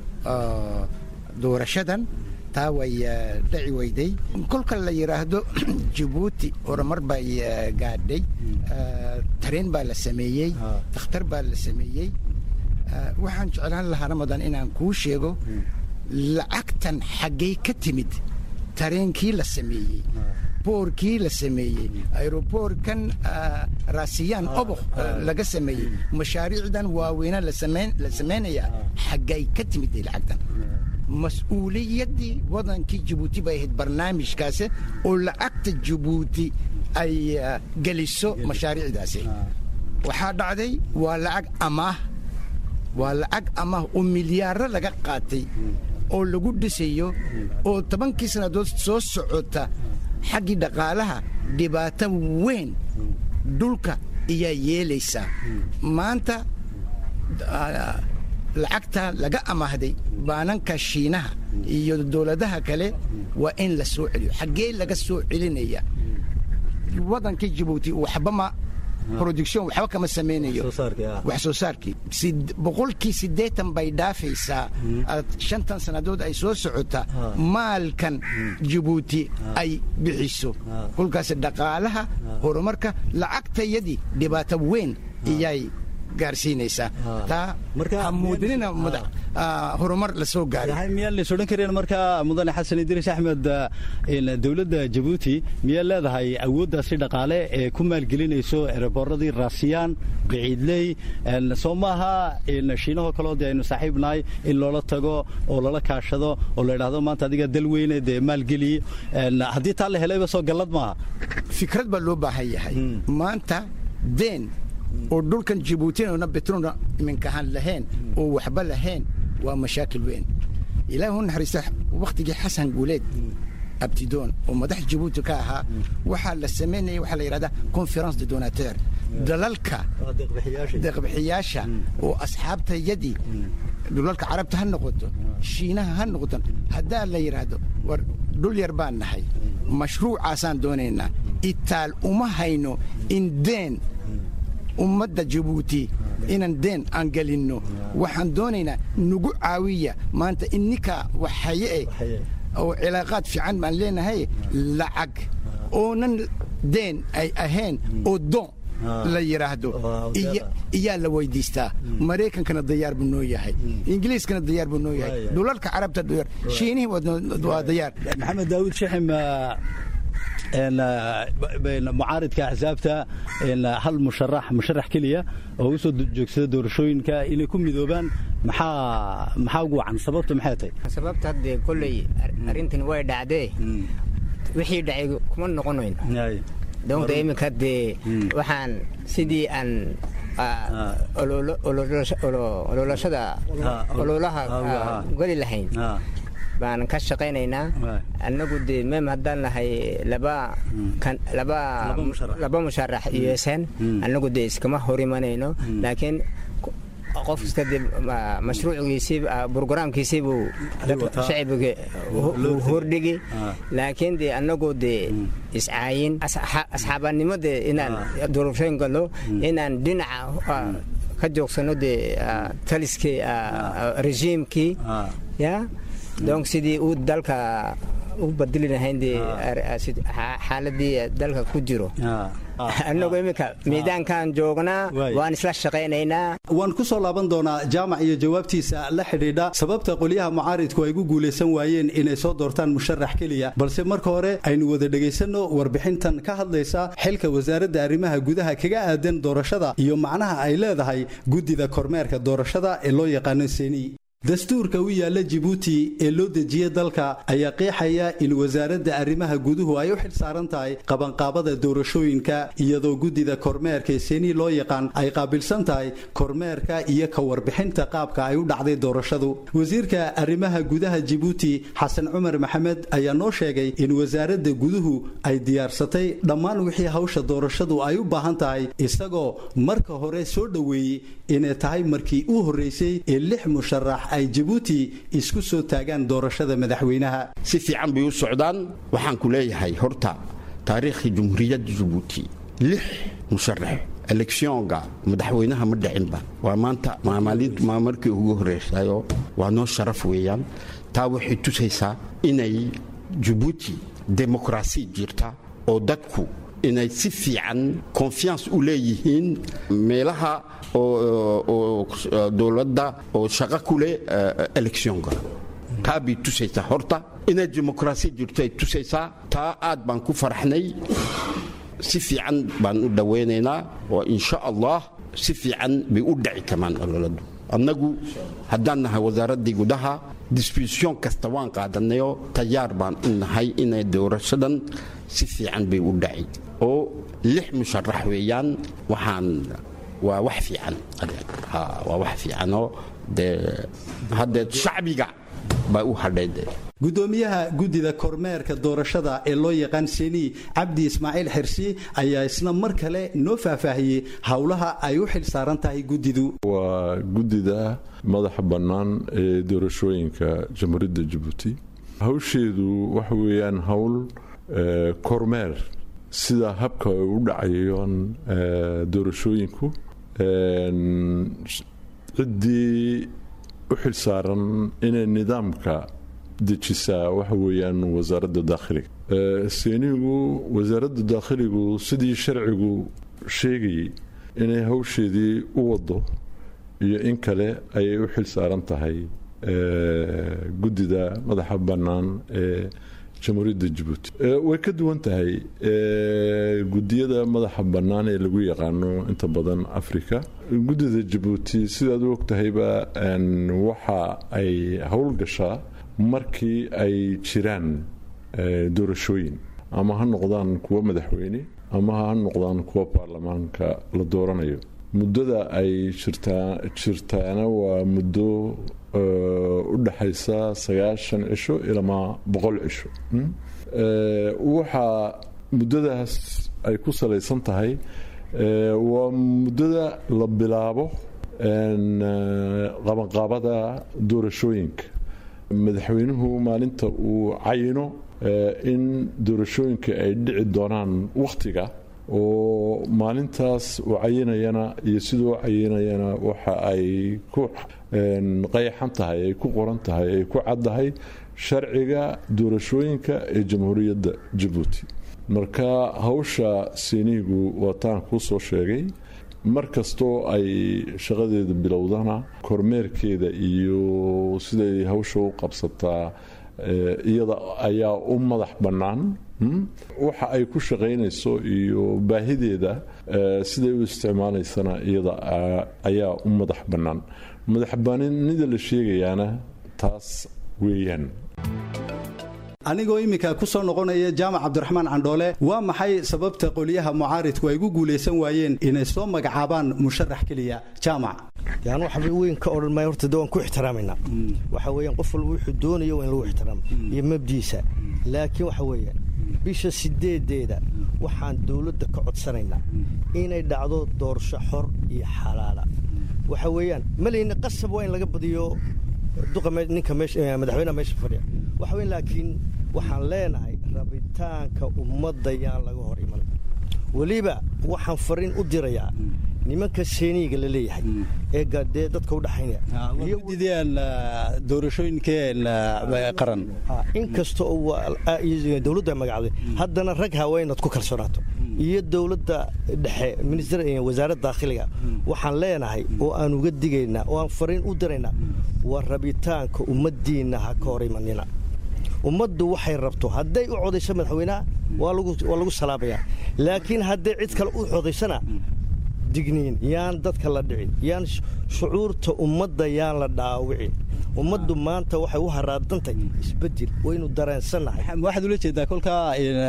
doorashadan taa way dhaci weyday kolka la yidhaahdo jabuuti horumar bay gaadhay tareen baa la sameeyey dakhtar baa la sameeyey waxaan jeclaan lahaa ramadan inaan kuu sheego lacagtan xaggay ka timid tareenkii la sameeyey boorkii la sameeyey aeroboorkan raasiyaan oboq laga sameeyey mashaariicdan waaweyna la samaynayaa xaggay ka timid lacagtan mas-uuliyaddii wadankii jabuuti bay ahayd barnaamijkaasi oo lacagta jabuuti ay geliso mashaariicdaasi waxaa dhacday waa lacag amaah waa lacag amaah oo milyaaro laga qaatay oo lagu dhisayo oo tobankii sannadood soo socota xaggii dhaqaalaha dhibaato weyn dhulka ayaa yeelaysaa maanta lacagta laga amaahday baananka shiinaha iyo dowladaha kale waa in la soo celiyo xaggee laga soo celinaya wadankii jabuuti waxba ma production waxba kama samaynayo wax soo saarkii boqolkii siddeetan bay dhaafaysaa shantan sannadood ay soo socota maalkan jabuuti ay bixiso kolkaas dhaqaalaha horumarka lacagtayadii dhibaato weyn iyay gaarsiinaysaa taa hamuudinina horumar la soo gaaray miyaan lays odhan kareen markaa mudane xasan idriis axmed dowladda jabuuti miyaa leedahay awooddaasi dhaqaale ee ku maalgelinayso erebooradii raasiyaan biciidley soo maaha shiinahoo kaleo dee aynu saaxiib nahay in loola tago oo lala kaashado oo la idhaahdo maanta adiga dal weyne dee maalgeliy haddii taa la helayba soo gallad maaha fikrad baa loo baahan yahay maanta deen oo dhulkan jabuutina betrona iminkahaan lahayn oo waxba lahayn waa mashaakil weyn ilaah u naxariista wakhtigii xasan guuleed abtidoon oo madax jabuuti ka ahaa waxaa la samaynaya waxaa la yidhahdaa conference de donateur dalalka deeqbixiyaasha oo asxaabtayadii dhulalka carabta ha noqoto shiinaha ha noqoto haddaa la yidhaahdo war dhul yar baan nahay mashruucaasaan doonaynaa itaal uma hayno in deen ummadda jabuuti inaan deen aan gelinno waxaan doonaynaa nagu caawiya maanta inninka waxaye eh oo cilaaqaad fiican baan leenahay lacag oonan deen ay ahayn oo doon la yidhaahdo iyaa la weydiistaa maraykankana dayaar buu noo yahay ingiliiskana dayaar buu noo yahay dhulalka carabta dayaar shiinihii waa dayaar maxamed daawud shaxim mucaaridka axsaabta hal musharax musharax keliya oo u soo joogsada doorashooyinka inay ku midoobaan maxaa maxaa ugu wacan sababta maxay tahay sababta haddee kolley arrintan way dhacdee wixii dhacay kuma noqonayn doonta iminka dee waxaan sidii aan ololashada ololaha geli lahayn baan ka shaqaynaynaa annagu dee mem haddaan nahay laba musharax iyo sn annagu dee iskama hor imanayno laakiin qof kasta dee mashruucigiisii brograamkiisii buu shacbiga hordhigi laakiin dee annagoo dee iscaayin asxaabanimo dee inaan doorashooyin gallo inaan dhinaca ka joogsano dee taliskii rejiimkii ya donc sidii uu dalka u badili lahayn dee xaaladii dalka ku jiro annagu iminka miidaankan joognaa waan isla shaqaynaynaa waan ku soo laaban doonaa jaamac iyo jawaabtiisa la xidhiidha sababta qolyaha mucaaridku ay gu guulaysan waayeen inay soo doortaan musharax keliya balse marka hore aynu wada dhegaysanno warbixintan ka hadlaysa xilka wasaaradda arrimaha gudaha kaga aadan doorashada iyo macnaha ay leedahay guddida kormeerka doorashada ee loo yaqaano seni dastuurka u yaalla jibuuti ee loo dejiye dalka ayaa qeexaya in wasaaradda arrimaha guduhu ay u xil saaran tahay qabanqaabada doorashooyinka iyadoo guddida kormeerka ee seni loo yaqaan ay qaabilsan tahay kormeerka iyo ka warbixinta qaabka ay u dhacday doorashadu wasiirka arrimaha gudaha jibuuti xasan cumar maxamed ayaa noo sheegay in wasaaradda guduhu ay diyaarsatay dhammaan wixii hawsha doorashadu ay u baahan tahay isagoo marka hore soo dhoweeyey inay tahay markii u horreysay ee lix musharax ay jabuuti isku soo taagaan doorashada madaxweynaha si fiican bay u socdaan waxaan ku leeyahay horta taariikhii jumhuuriyadda jabuuti lix musharax eleksionga madaxweynaha ma dhicinba waa maanta maa markii ugu horreysayo waa noo sharaf weeyaan taa waxay tusaysaa inay jabuuti demokrasi jirta oo dadku inay si fiican confiance u leeyihiin meelaha oo dowladda oo shaqo ku leh electionka taa bay tusaysaa horta inay dimuqraasi jirto ay tusaysaa taa aad baan ku faraxnay si fiican baan u dhowaynaynaa oo insha allah si fiican bay u dhici kamaan ololadu annagu haddaan nahay wasaaraddii gudaha disbisyon kasta waan qaadanayo tayaar baan u nahay inay doorashadan si fiican bay u dhaci oo lix musharax weeyaan waxaan waa wax fiican waa wax fiicanoo dee haddee shacbiga baa u hadhay dee gudoomiyaha guddida kormeerka doorashada ee loo yaqaan seni cabdi ismaaciil xirsi ayaa isna mar kale noo faahfaahiyey howlaha ay u xil saaran tahay guddidu waa guddida madaxa bannaan ee doorashooyinka jamhuuriyadda jabuuti hawsheedu waxa weeyaan howl kormeer sida habka ay u dhacayaan doorashooyinku ciddii u xil saaran inay nidaamka dejisaa waxa weeyaan wasaaradda daakhiliga seenigu wasaaradda daakhiligu sidii sharcigu sheegayay inay hawsheedii u wado iyo in kale ayay u xil saaran tahay guddida madaxa bannaan ee jamhuuriyadda jabuuti way ka duwan tahay guddiyada madaxa bannaan ee lagu yaqaano inta badan africa guddida jabuuti sidaad u ogtahayba waxa ay howlgashaa markii ay jiraan doorashooyin ama ha noqdaan kuwo madaxweyne ama ha noqdaan kuwo baarlamaanka la dooranayo muddada ay jirtaana waa muddo u dhaxaysa sagaashan cisho ilaa boqol cisho waxaa muddadaas ay ku salaysan tahay waa muddada la bilaabo qabanqaabada doorashooyinka madaxweynuhu maalinta uu cayino in doorashooyinka ay dhici doonaan wakhtiga oo maalintaas uu cayinayana iyo siduu u cayinayana waxa ay ku qayxan tahay ay ku qoran tahay ay ku caddahay sharciga doorashooyinka ee jamhuuriyadda jabuuti marka hawsha siiniigu waataan kuu soo sheegay mar kastoo ay shaqadeeda bilowdana kormeerkeeda iyo siday hawsha u qabsataa iyada ayaa u madax bannaan waxa ay ku shaqaynayso iyo baahideeda siday u isticmaalaysana iyada ayaa u madax bannaan madaxbanida la sheegayaana taas weeyaan anigoo iminka ku soo noqonaya jaamac cabdiraxmaan candhoole waa maxay sababta qolyaha mucaaridku ay gu guulaysan waayeen inay soo magacaabaan musharax keliya jaamac yaan waxba weyn ka odhan maayo horta de waan ku ixtiraamaynaa waxa weeyaan qof walba wuxuu doonayo waa in lagu ixtiraamo iyo mabdiisa laakiin waxa weeyaan bisha sideedeeda waxaan dowladda ka codsanaynaa inay dhacdo doorasho xor iyo xalaala waxa weeyaan malayna qasab waa in laga badiyo duqa ninka madaxweynaha meesha fadhiya waxa weyn laakiin waxaan leenahay rabitaanka ummadda yaan laga hor iman weliba waxaan fariin u dirayaa nimanka seeniiga la leeyahay ee dee dadka u dhaxaynaya dideen doorashooyinkeen qaran inkasta oo dowladda magacday haddana rag haweenaad ku kalsoonaato iyo dowladda dhexe minister wasaaradda daakhiliga waxaan leenahay oo aan uga digaynaa oo aan fariin u diraynaa waa rabitaanka ummaddiinna ha ka hor imanina ummaddu waxay rabto hadday u codayso madaxweynaha waa lagu salaabayaa laakiin hadday cid kale u codaysana digniin yaan dadka la dhicin yaan shucuurta ummadda yaan la dhaawicin ummaddu maanta waxay u haraadantay isbedel waynu dareensannahay waxaad ula jeedaa kolkaa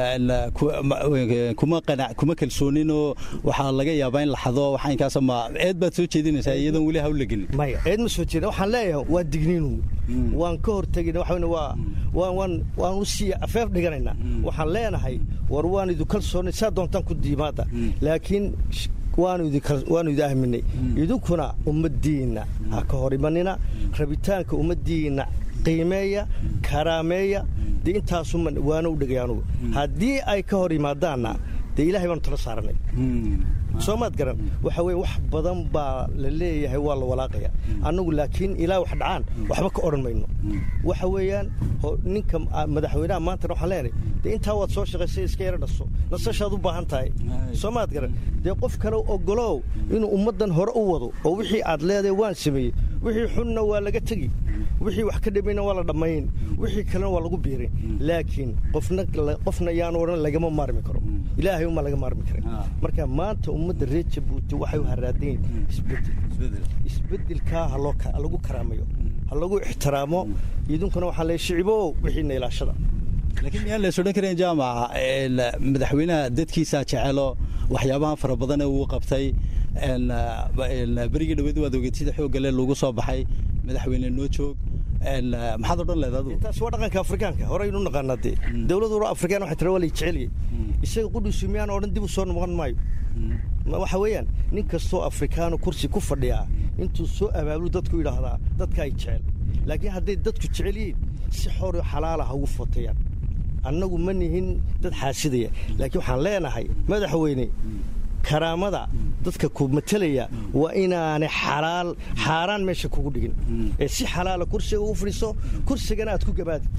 kuma kalsooninoo waxaa laga yaabaa in la xado waxaynkaasama eed baad soo jeedinaysaa iyadoon weli hawl la gelin maya eed ma soo jeedin waxaan leeyahay waa digniinu waan ka hortegayna waxa waa waan waan u sii afeef dhiganaynaa waxaan leenahay war waan idu kalsoonay saa doontaan ku diimaada laakiin waanu idi ahminay idinkuna ummaddiinna ha ka hor imanina rabitaanka ummaddiinna qiimeeya karaameeya dee intaasuma waana u dhegay anugu haddii ay ka hor yimaadaanna dee ilahay baanu tala saaranay soo maad garan waxa weye wax badan baa la leeyahay waa la walaaqaya annagu laakiin ilaa wax dhacaan waxba ka odhan mayno waxa weeyaan ninka madaxweynaha maantana waxaan leenahay dee intaa waad soo shaqaysay iska yara dhaso nasashaad u baahan tahay soo maad garan dee qof kale ogolow inuu ummaddan hore u wado oo wixii aad leedahay waan sameeyey wixii xunna waa laga tegi wixii wax ka dhamayna waa la dhammayn wixii kalena waa lagu biirin laakiin qofna qofna yaan odhan lagama maarmi karo ilaahay uma laga maarmi karin marka maanta ummadda reer jabuuti waxay u haraadayn isbedel isbedelkaa ha lagu karaamayo ha lagu ixtiraamo idinkuna waxaa leeyahay shicibow wixiina ilaashada laakiin miyaan lays odhan karin jaamac madaxweynaha dadkiisaa jecelo waxyaabaha fara badan ee uu qabtay berigii dhaweed waad ogeed sida xooggale lagu soo baxay madaxweyne noo joog maxaad odhan leed adigu taas waa dhaqanka afrikaanka horeynu naqaanaa dee dowladdu afrikaan waxay tira waa lay jeceliyey isaga qudhiisu miyaan odhan dib u soo noqon maayo waxa weeyaan nin kastoo afrikaano kursi ku fadhiyaa intuu soo abaabulu dadku yidhaahdaa dadka ay jecel laakiin hadday dadku jecel yihiin si xoro xalaala ha ugu footayaan annagu ma nihin dad xaasidaya laakiin waxaan leenahay madaxweyne karaamada dadka ku matelaya waa inaanay xalaal xaaraan meesha kugu dhigin ee si xalaala kursiga ugu fadhiiso kursigana aad ku gabaadid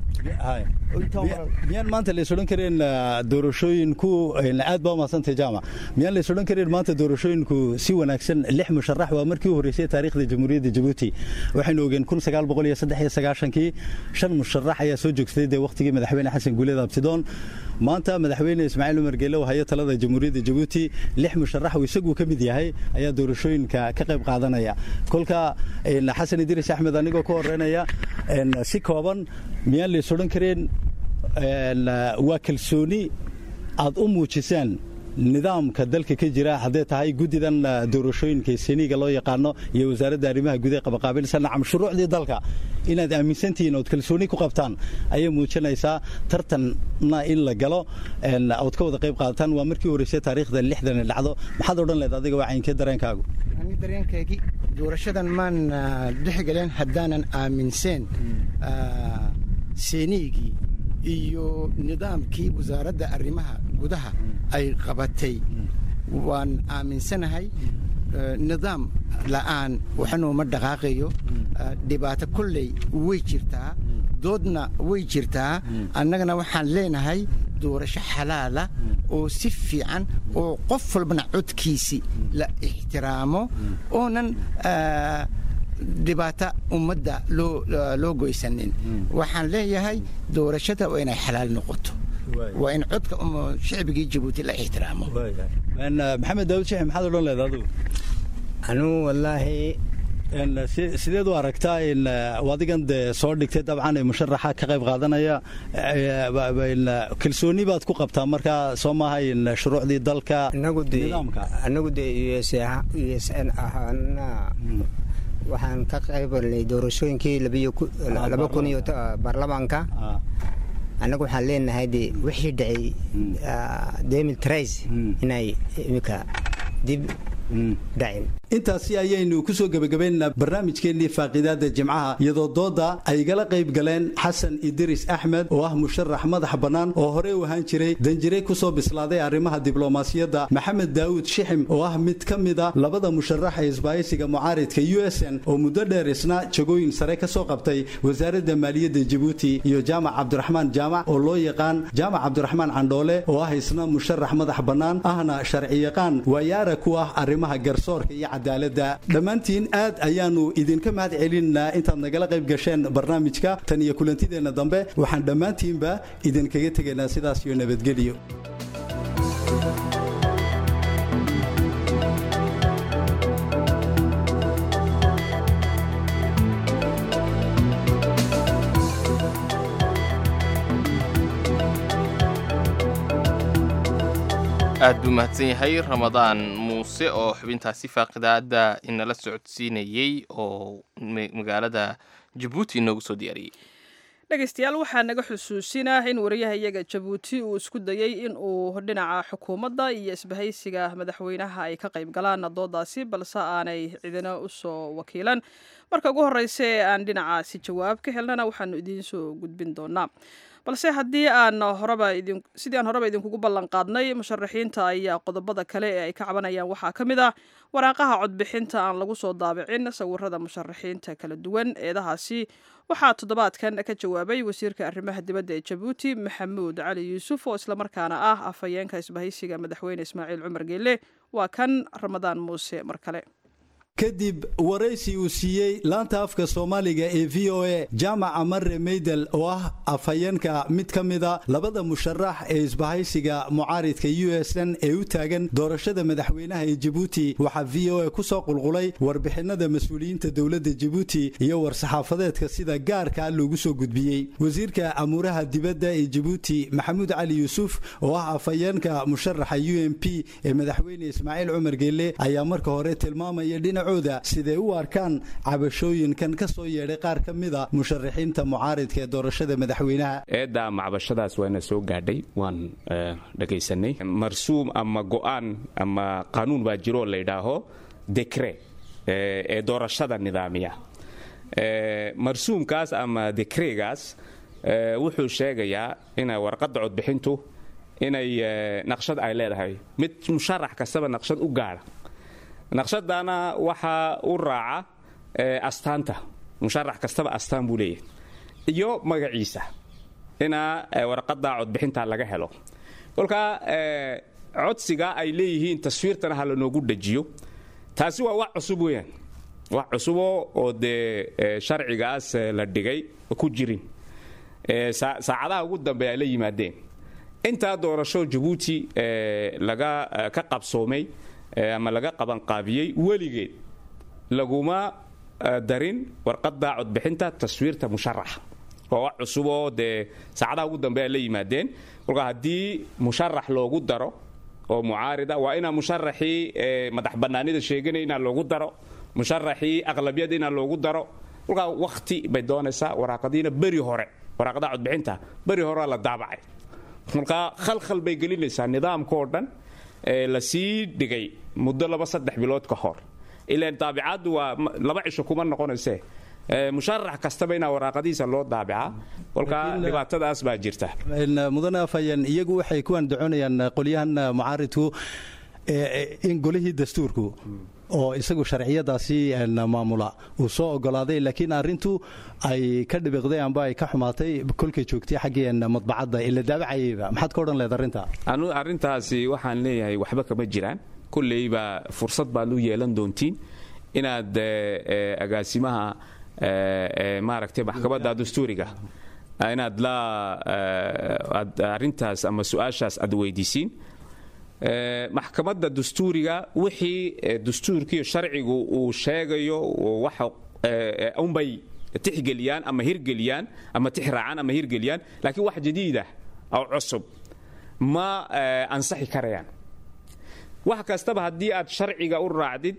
miyaan maanta lays odhan kareen doorashooyinku aad baa umadsantay jaamac miyaan lays odhan kareen maanta doorashooyinku si wanaagsan lix musharax waa markii u horreysay taariikhda jamhuuriyadda jabuuti waxaynu ogeen kun sagaal boqol iyo saddex iyo sagaashankii shan musharax ayaa soo joogsaday dee wakhtigii madaxweyne xasan guuleed abtidoon maanta madaxweyne ismaaciil umar geele oo haya talada jamhuuriyadda jabuuti lix musharax uu isagu ka mid yahay ayaa doorashooyinka ka qayb qaadanaya kolka xasan idriis axmed anigoo ka horeynaya si kooban miyaan lays odhan kareen waa kalsooni aad u muujisaan nidaamka dalka ka jira hadday tahay guddidan doorashooyinka seniiga loo yaqaano iyo wasaaradda arrimaha gudaha qabaqaabilsan nacam shuruucdii dalka inaad aaminsantihiin ood kalsooni ku qabtaan ayay muujinaysaa tartanna in la galo ood ka wada qayb qaadataan waa markii horreysay taariikhda lixdan dhacdo maxaad odhan leed adiga waa caynkee dareenkaagu ani dareenkaygii doorashadan maan dhexgalen haddaanan aaminseen seeniigii iyo nidaamkii wasaaradda arrimaha gudaha ay qabatay waan aaminsanahay nidaam la'aan waxanuuma dhaqaaqayo dhibaato kolley way jirtaa doodna way jirtaa annagana waxaan leenahay doorasho xalaala oo si fiican oo qof walbana codkiisi la ixtiraamo oonan dhibaato ummadda loo goysanin waxaan leeyahay doorashada waa inay xalaal noqoto waa in codka shicbigii jabuuti la ixtiraamo maxamed daawud sheex maxaad odhan leeda adigu anugu wallaahi sideed u aragtaa in adigan dee soo dhigtay dabcan ee musharaxa ka qayb qaadanaya kalsooni baad ku qabtaa markaa soo maaha in shuruucdii dalka nidaamka anagu dee u s n ahaana waxaan ka qaybalnay doorashooyinkii laba kun iyo baarlamaanka annagu waxaan leenahay de wixii dhacay demil trais inay iminka dib dhacin intaasi ayaynu ku soo gebagabaynaa barnaamijkeennii faaqiidaada jimcaha iyadoo dooda ay igala qayb galeen xasan idris axmed oo ah musharax madax bannaan oo horey u ahaan jiray danjire ku soo bislaaday arrimaha diblomaasiyadda maxamed daawud shixim oo ah mid ka mid a labada musharax ee isbaahaysiga mucaaridka u s n oo muddo dheer isna jagooyin sare ka soo qabtay wasaaradda maaliyadda jabuuti iyo jaamac cabdiraxmaan jaamac oo loo yaqaan jaamac cabdiraxmaan candhoole oo ah isna musharax madax bannaan ahna sharciyaqaan waayaara ku ah arrimaha garsoorka iyo cadaaladda dhammaantiin aad ayaannu idinka mahad celinaa intaad nagala qayb gasheen barnaamijka tan iyo kulantideenna dambe waxaan dhammaantiinba idinkaga tegaynaa sidaas iyo nabadgelyo aad buu mahadsan yahay ramadaan muuse oo xubintaasi faaqidaada inala socodsiinayey oo magaalada jabuuti inoogu soo diyaariyey dhegaystayaal waxaa naga xusuusinah in wariyaha iyaga jabuuti uu isku dayey in uu dhinaca xukuumadda iyo isbahaysiga madaxweynaha ay ka qayb galaan doodaasi balse aanay cidina u soo wakiilan marka ugu horreysa ee aan dhinacaasi jawaab ka helnana waxaanu idiin soo gudbin doonaa balse haddii aan horeba idin sidii aan horeba idinkugu ballan qaadnay musharaxiinta ayaa qodobada kale ee ay ka cabanayaan waxaa ka mid ah waraaqaha codbixinta aan lagu soo daabicin sawirada musharaxiinta kala duwan eedahaasi waxaa toddobaadkan ka jawaabay wasiirka arrimaha dibadda ee jabuuti maxamuud cali yuusuf oo islamarkaana ah afhayeenka isbahaysiga madaxweyne ismaaciil cumar geelle waa kan ramadaan muuse mar kale kadib waraysi uu siiyey laanta afka soomaaliga ee v o a jaamaca mare meydel oo ah afhayeenka mid ka mida labada musharax ee isbahaysiga mucaaridka u s n ee u taagan doorashada madaxweynaha ee jabuuti waxaa v o a ku soo qulqulay warbixinada mas-uuliyiinta dowladda jabuuti iyo war-saxaafadeedka sida gaarka loogu soo gudbiyey wasiirka amuuraha dibadda ee jabuuti maxamuud cali yuusuf oo ah afhayeenka musharaxa u m p ee madaxweyne ismaaciil cumar geelle ayaa marka hore tilmaamaya dhinac siday u arkaan cabashooyinkan ka soo yeedhay qaar ka mida musharaxiinta mucaaridka ee doorashada madaxweynaha eedda macbashadaas waana soo gaadhay waan dhegaysanay marsuum ama go'aan ama qanuun baa jiroo laydhaaho dekre ee doorashada nidaamiya marsuumkaas ama dekregaas wuxuu sheegayaa ina warqadda codbixintu inay naqshad ay leedahay mid musharax kastaba naqshad u gaadha naqshadana waxaa u raaca astaanta musharax kastaba astaan buu leeyahay iyo magaciisa ina warqadda codbixinta laga helo kolkaa codsiga ay leeyihiin taswiirtana ha lanoogu dhajiyo taasi waa wax cusub weyaan wax cusubo oo dee sharcigaas la dhigay ku jirin saacadaha ugu dambe ay la yimaadeen intaa doorasho jabuuti laga ka qabsoomay ama laga qabanqaabiyey weligeed laguma darin warqadda codbixinta taswiirta musharaxa waa wax cusuboo dee saacadaha ugu dambe ay la yimaadeen kolkaa haddii musharax loogu daro oo mucaarida waa inaa musharaxii madax bannaanida sheeganaya inaa loogu daro musharaxii aqlabiyada inaa loogu daro kolkaa wakhti bay doonaysaa waraaqadiina beri hore waraaqadaha codbixinta beri horea la daabacay kolkaa khalkhal bay gelinaysaa nidaamkaoo dhan la sii dhigay muddo laba saddex bilood ka hor ilaan daabicaddu waa laba cisho kuma noqonayse musharax kastaba inaa waraaqadiisa loo daabica kolka dhibaatadaas baa jirta mudane afhayeen iyagu waxay ku andacoonayaan qolyahan mucaaridku in golihii dastuurku oo isagu sharciyadaasi maamula uu soo ogolaaday laakiin arintu ay ka dhibiqday amba ay ka xumaatay kolkay joogtay xaggii madbacadda ila daabacayayba maxaad ka odhan leed arrinta anu arrintaasi waxaan leeyahay waxba kama jiraan kolleyba fursad baad u yeelan doontiin inaad agaasimaha maaragtay maxkamadda dastuuriga inaad la arrintaas ama su-aashaas aad weydiisiin maxkamadda dastuuriga wixii dastuurkiiyo sharcigu uu sheegayo waxa unbay tixgeliyaan ama hirgeliyaan ama tixraacaan ama hirgeliyaan laakiin wax jadiidah oo cusub ma ansaxi karayaan wax kastaba haddii aad sharciga u raacdid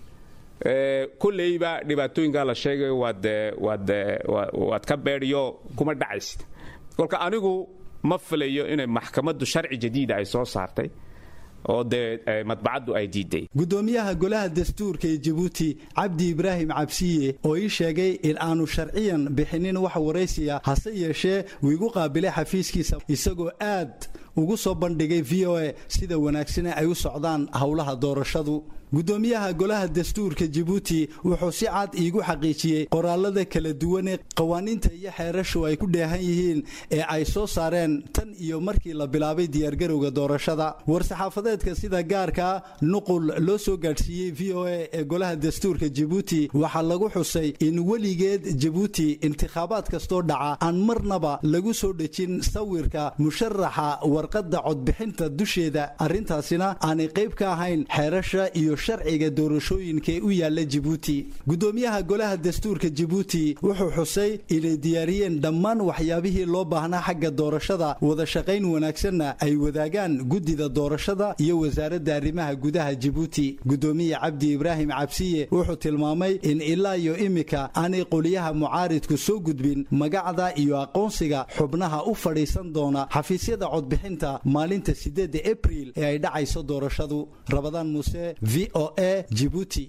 kolleyba dhibaatooyinkaa la sheegayo waad waad waad ka beedhiyo kuma dhacaysid kolka anigu ma filayo inay maxkamaddu sharci jadiida ay soo saartay oo dee madbacaddu ay diiday gudoomiyaha golaha dastuurka ee jabuuti cabdi ibraahim cabsiye oo ii sheegay in aanu sharciyan bixinin wax waraysiya hase yeeshee uu igu qaabilay xafiiskiisa isagoo aad ugu soo bandhigay v o a sida wanaagsane ay u socdaan howlaha doorashadu gudoomiyaha golaha dastuurka jabuuti wuxuu si cad iigu xaqiijiyey qoraalada kala duwanee qawaaniinta iyo xeerashu ay ku dheehan yihiin ee ay soo saareen tan iyo markii la bilaabay diyaargarowga doorashada war-saxaafadeedka sida gaarkaa nuqul loo soo gaadhsiiyey v o a ee golaha dastuurka jabuuti waxaa lagu xusay in weligeed jabuuti intikhaabaad kastoo dhaca aan marnaba lagu soo dhejin sawirka musharaxa warqadda codbixinta dusheeda arrintaasina aanay qayb ka ahayn xeerasha iyo sharciga doorashooyinkaee u yaalla jabuuti gudoomiyaha golaha dastuurka jabuuti wuxuu xusay inay diyaariyeen dhammaan waxyaabihii loo baahnaa xagga doorashada wada shaqayn wanaagsanna ay wadaagaan guddida doorashada iyo wasaaradda arrimaha gudaha jabuuti gudoomiye cabdi ibraahim cabsiye wuxuu tilmaamay in ilaa iyo imika aanay qoliyaha mucaaridku soo gudbin magacda iyo aqoonsiga xubnaha u fadhiisan doona xafiisyada codbixinta maalinta sideedda abriil ee ay dhacayso doorashadu rabadaan muuse v o a jibuuti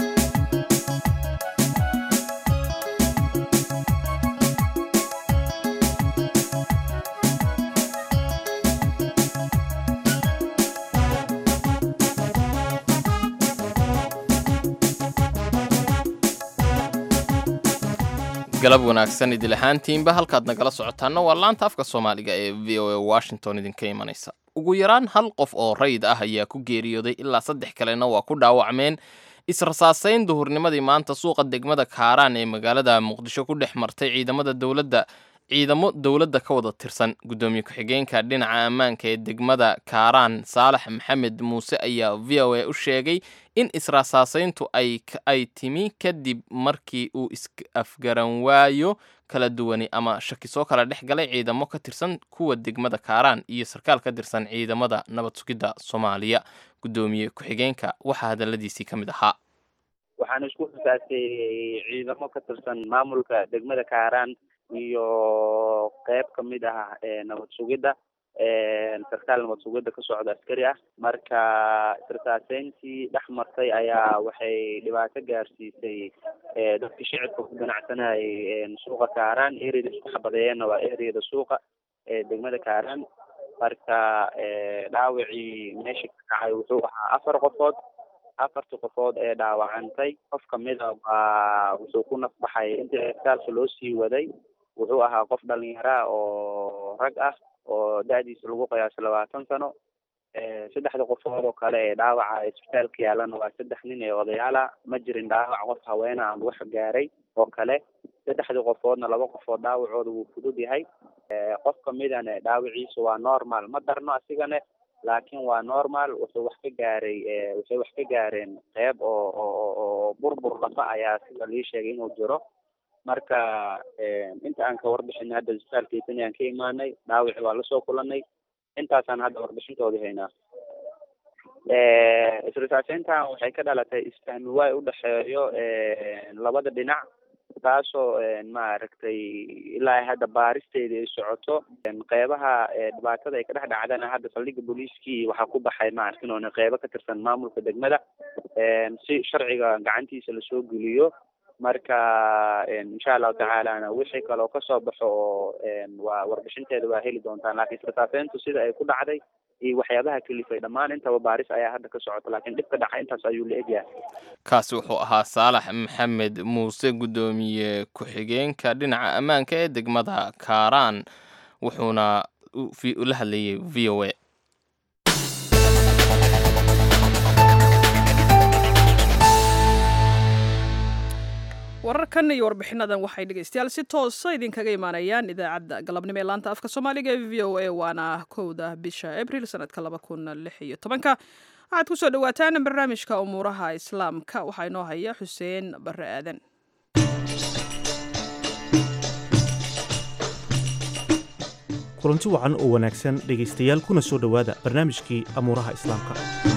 galab wanaagsan idil ahaantiinba halkaad nagala socotaana waa laanta afka soomaaliga ee v o a washington idinka imanaysa ugu yaraan hal qof oo rayid ah ayaa ku geeriyooday ilaa saddex kalena waa ku dhaawacmeen israsaasayn duhurnimadii maanta suuqa degmada kaaraan ee magaalada muqdisho ku dhex martay ciidamada dowladda ciidamo dowladda ka wada tirsan guddoomiye ku-xigeenka dhinaca ammaanka ee degmada kaaraan saalax maxamed muuse ayaa v o a u sheegay in israasaasayntu ay timi kadib markii uu is-afgaran waayo kala duwani ama shaki soo kala dhex galay ciidamo ka tirsan kuwa degmada kaaraan iyo sarkaal ka tirsan ciidamada nabad sugidda soomaaliya guddoomiye ku-xigeenka waxaa hadaladiisii ka mid ahaa waxaan isku xisaastay ciidamo ka tirsan maamulka degmada kaaraan iyo qeyb ka mid ah nabad sugidda sarkaal nabad sugidda ka socda askari ah marka israsaaseyntii dhex martay ayaa waxay dhibaato gaarsiisay dadkii shicibka ku ganacsanayay suuqa kaaraan ereyada isku xabadeeyeenna waa ereyada suuqa ee degmada kaaraan marka dhaawacii meesha ka kacay wuxuu ahaa afar qofood afartii qofood ee dhaawacantay qof kamida waa wuxuu ku nafbaxay intii isbitaalka loo sii waday wuxuu ahaa qof dhalinyara oo rag ah oo da-diisa lagu qiyaaso labaatan sano saddexda qofood oo kale ee dhaawaca isbitaalka yaalana waa saddex nin ee odayaala ma jirin dhaawac qof haweena aan wax gaaray oo kale saddexdii qofoodna laba qofood dhaawacooda wuu fudud yahay qof kamidana dhaawaciisa waa normal ma darno asigane laakiin waa normal wuxuu wax ka gaaray waxay wax ka gaareen qeyb oo oo oo burbur lafa ayaa sida lii sheegay inuu jiro marka inta aan ka warbixinay hadda isbitaalkiisani aan ka imaanay dhaawici waa lasoo kulanay intaasaan hadda warbixintoodii haynaa israsaaseyntan waxay ka dhalatay isfahmi waay udhexeeyo labada dhinac taasoo maaragtay ilaa hadda baaristeeda ay socoto qeybaha dhibaatada ay ka dhex dhacdana hadda saldhigga booliiskii waxaa ku baxay maarkinoona qeybo ka tirsan maamulka degmada si sharciga gacantiisa lasoo geliyo marka insha allahu tacaalana wixii kaloo kasoo baxo oo waa warbixinteeda waa heli doontaan laakiin sirtaafeentu sida ay ku dhacday iyo waxyaabaha kelifay dhammaan intaba baaris ayaa hadda ka socota laakiin dhibka dhaca intaas ayuu la egyahay kaasi wuxuu ahaa saalax maxamed muuse guddoomiye ku-xigeenka dhinaca ammaanka ee degmada kaaraan wuxuuna la hadlayay v o a wararkan iyo warbixinadan waxay dhegeystayaal si toosa idinkaga imaanayaan idaacadda galabnimo ee laanta afka soomaaliga ee v o a waana kowda bisha abril sanadka laba kun lix iyo tobanka waxaad kusoo dhawaataan barnaamijka umuuraha islaamka waxaa inoo haya xuseen bare aadan kulanti wacan oo wanaagsan dhegaystayaal kuna soo dhowaada barnaamijkii amuuraha islaamka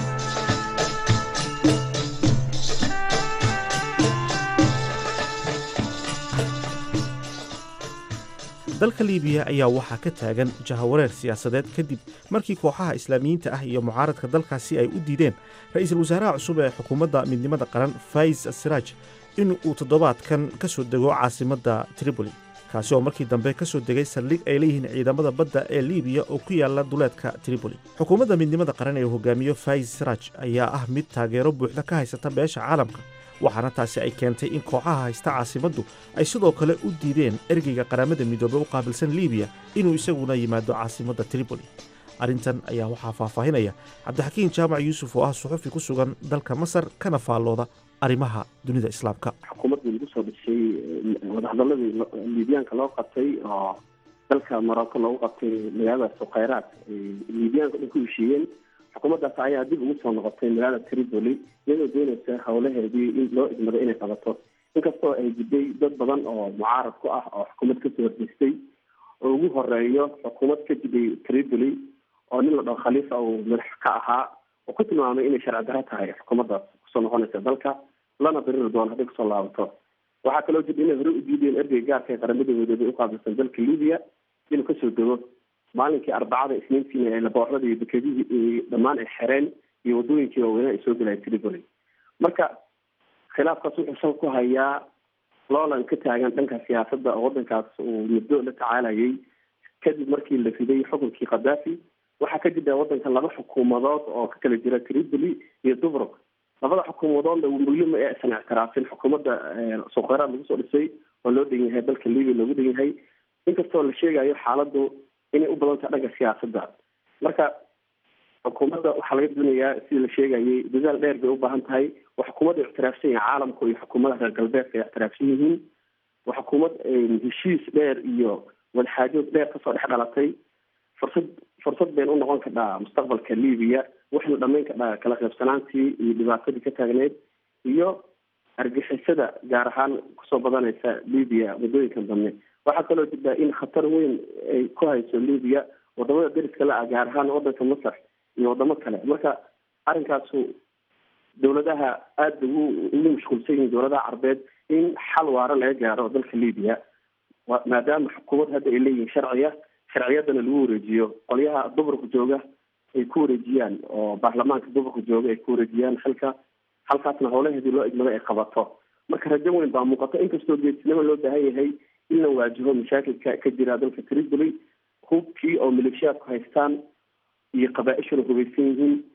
dalka liibiya ayaa waxaa ka taagan jahawareer siyaasadeed kadib markii kooxaha islaamiyiinta ah iyo mucaaradka dalkaasi ay u diideen ra-iisul wasaaraha cusub ee xukuumadda midnimada qaran faiz siraaj in uu toddobaadkan ka soo dego caasimadda tripoli kaasi oo markii dambe ka soo degay saldhig ay leeyihiin ciidamada badda ee liibiya oo ku yaala duleedka tripoli xukuumadda midnimada qaran ee uu hogaamiyo faiz siraaj ayaa ah mid taageero buuxda ka haysata beesha caalamka waxaana taasi ay keentay in kooxaha haysta caasimaddu ay sidoo kale u diideen ergeyga qaramada midoobey u qaabilsan liibiya inuu isaguna yimaado caasimadda tripoli arrintan ayaa waxaa faahfaahinaya cabdixakiin jaamac yuusuf oo ah suxufi ku sugan dalka masar kana faallooda arrimaha dunida islaamka xukuumaddii lagu soo dhisay wadahadaladii liibiyaanka loo qabtay oo dalka morocco loogu qabtay magaalada sukhayraad liibiyaanka dhan ku heshiiyeen xukuumaddaas ayaa dib ugu soo noqotay magaalada tripoli iyadoo doonaysa howlaheedii in loo idmado inay qabato inkastoo ay jiday dad badan oo mucaarad ku ah oo xukuumad kasoo horjeestay oo ugu horeeyo xukuumad ka jiday tripoli oo nin la dhaho khaliifa uu madax ka ahaa oo ku tilmaamay inay sharci daro tahay xukuumaddaas kusoo noqonaysa dalka lana diriri doono hadday kusoo laabato waxaa kaloo jirta inay hore u diideen ergey gaarka ee qaramada midoobey uqaabilsan dalka libiya inuu kasoo dego maalinkii arbacada isniintiina ee labooxdada iyo dekedihii dhammaan ay xereen iyo wadooyinkii waaweynaa ay soo gelaya tripoli marka khilaafkaas wuxuu sal ku hayaa loolan ka taagan dhanka siyaasadda oo waddankaas uu muddo la tacaalayay kadib markii la riday xukunkii khadaafi waxaa ka jira waddanka laba xukuumadood oo ka kala jira tripoli iyo dubrug labada xukuumadoodna weli ma aysan ictiraafin xukuumadda sukheyraad lagu soo dhisay oo loo dhan yahay dalka libiya loogu dhan yahay inkastoo la sheegayo xaaladdu inay u badan tahay dhanka siyaasadda marka xukuumadda waxaa laga doonayaa sidii la sheegayay dadaal dheer bay u baahan tahay waa xukuumad ay ictiraafsan yahay caalamku iyo xukuumadaha reer galbeedka ay ictiraafsan yihiin waa xukuumad heshiis dheer iyo wadxaajood dheer kasoo dhex dhalatay fursad fursad bayna u noqon kardhaa mustaqbalka libiya waxayna dhamayn kardhaa kala qaybsanaantii iyo dhibaatadii ka taagneyd iyo argixisada gaar ahaan kusoo badanaysa libiya muddooyinkan dambe waxaa kaloo jirtaa in khatar weyn ay ku hayso libiya wadamada dariska la ah gaar ahaan wadanka masar iyo wadamo kale marka arrinkaasu dowladaha aada ugu ugu mashquulsan yihiin dowladaha carbeed in xal waara laga gaaro dalka libiya maadaama xukuumad hadda ay leeyihiin sharciya sharciyadana lagu wareejiyo qolyaha duburka jooga ay ku wareejiyaan oo baarlamaanka duburka jooga ay ku wareejiyaan xilka halkaasna howlaheedii loo idmado ay qabato marka rajo weyn baa muuqato inkastoo geesinimo loo baahan yahay in la waajiho mashaakilka ka jira dalka tripoli hubkii oo maleeshiyaadku haystaan iyo qabaa-ishuna hubaysan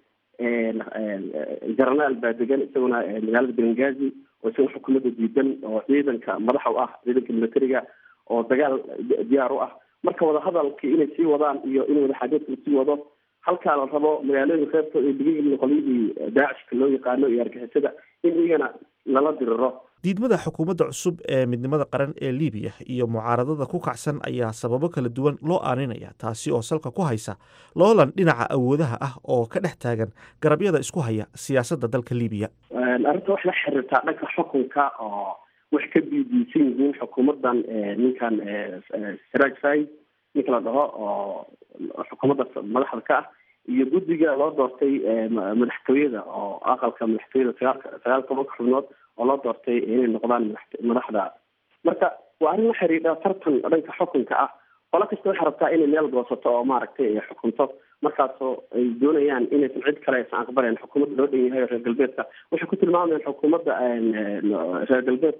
yihiin jaranaal baa degan isaguna magaalada bengazi oo isaguna xukuumadda diidan oo ciidanka madaxa u ah ciidanka militariga oo dagaal diyaar u ah marka wadahadalkii inay sii wadaan iyo in wadaxaajoodka lasii wado halkaa la rabo magaalooyinka qaybtooda ay degan yihiin qolyadii daacishka loo yaqaano iyo argixisada in iyagana lala diriro diidmada xukuumadda cusub ee midnimada qaran ee libiya iyo mucaaradada ku kacsan ayaa sababo kala duwan loo aaninaya taasi oo salka ku haysa loolan dhinaca awoodaha ah oo ka dhex taagan garabyada isku haya siyaasadda dalka libiya arrinta wax la xiriirtaa dhanka xukunka oo wax ka biidiisan yihiin xukuumaddan ninkan siraaj fai ninka la dhaho oo xukuumadda madaxda ka ah iyo guddiga loo doortay madaxtooyada oo aqalka madaxtooyada sagaalka sagaal tobanka xubnood oo loo doortay inay noqdaan madaxda marka waa arrin la xiriidha tartan dhanka xukunka ah qolo kasta waxay rabtaa inay meel goosato oo maaragtay ay xukunto markaasoo ay doonayaan inaysan cid kale aysan aqbalayn xukuumadda loo dhan yahay reer galbeedka waxay ku tilmaamayaan xukuumadda reer galbeedku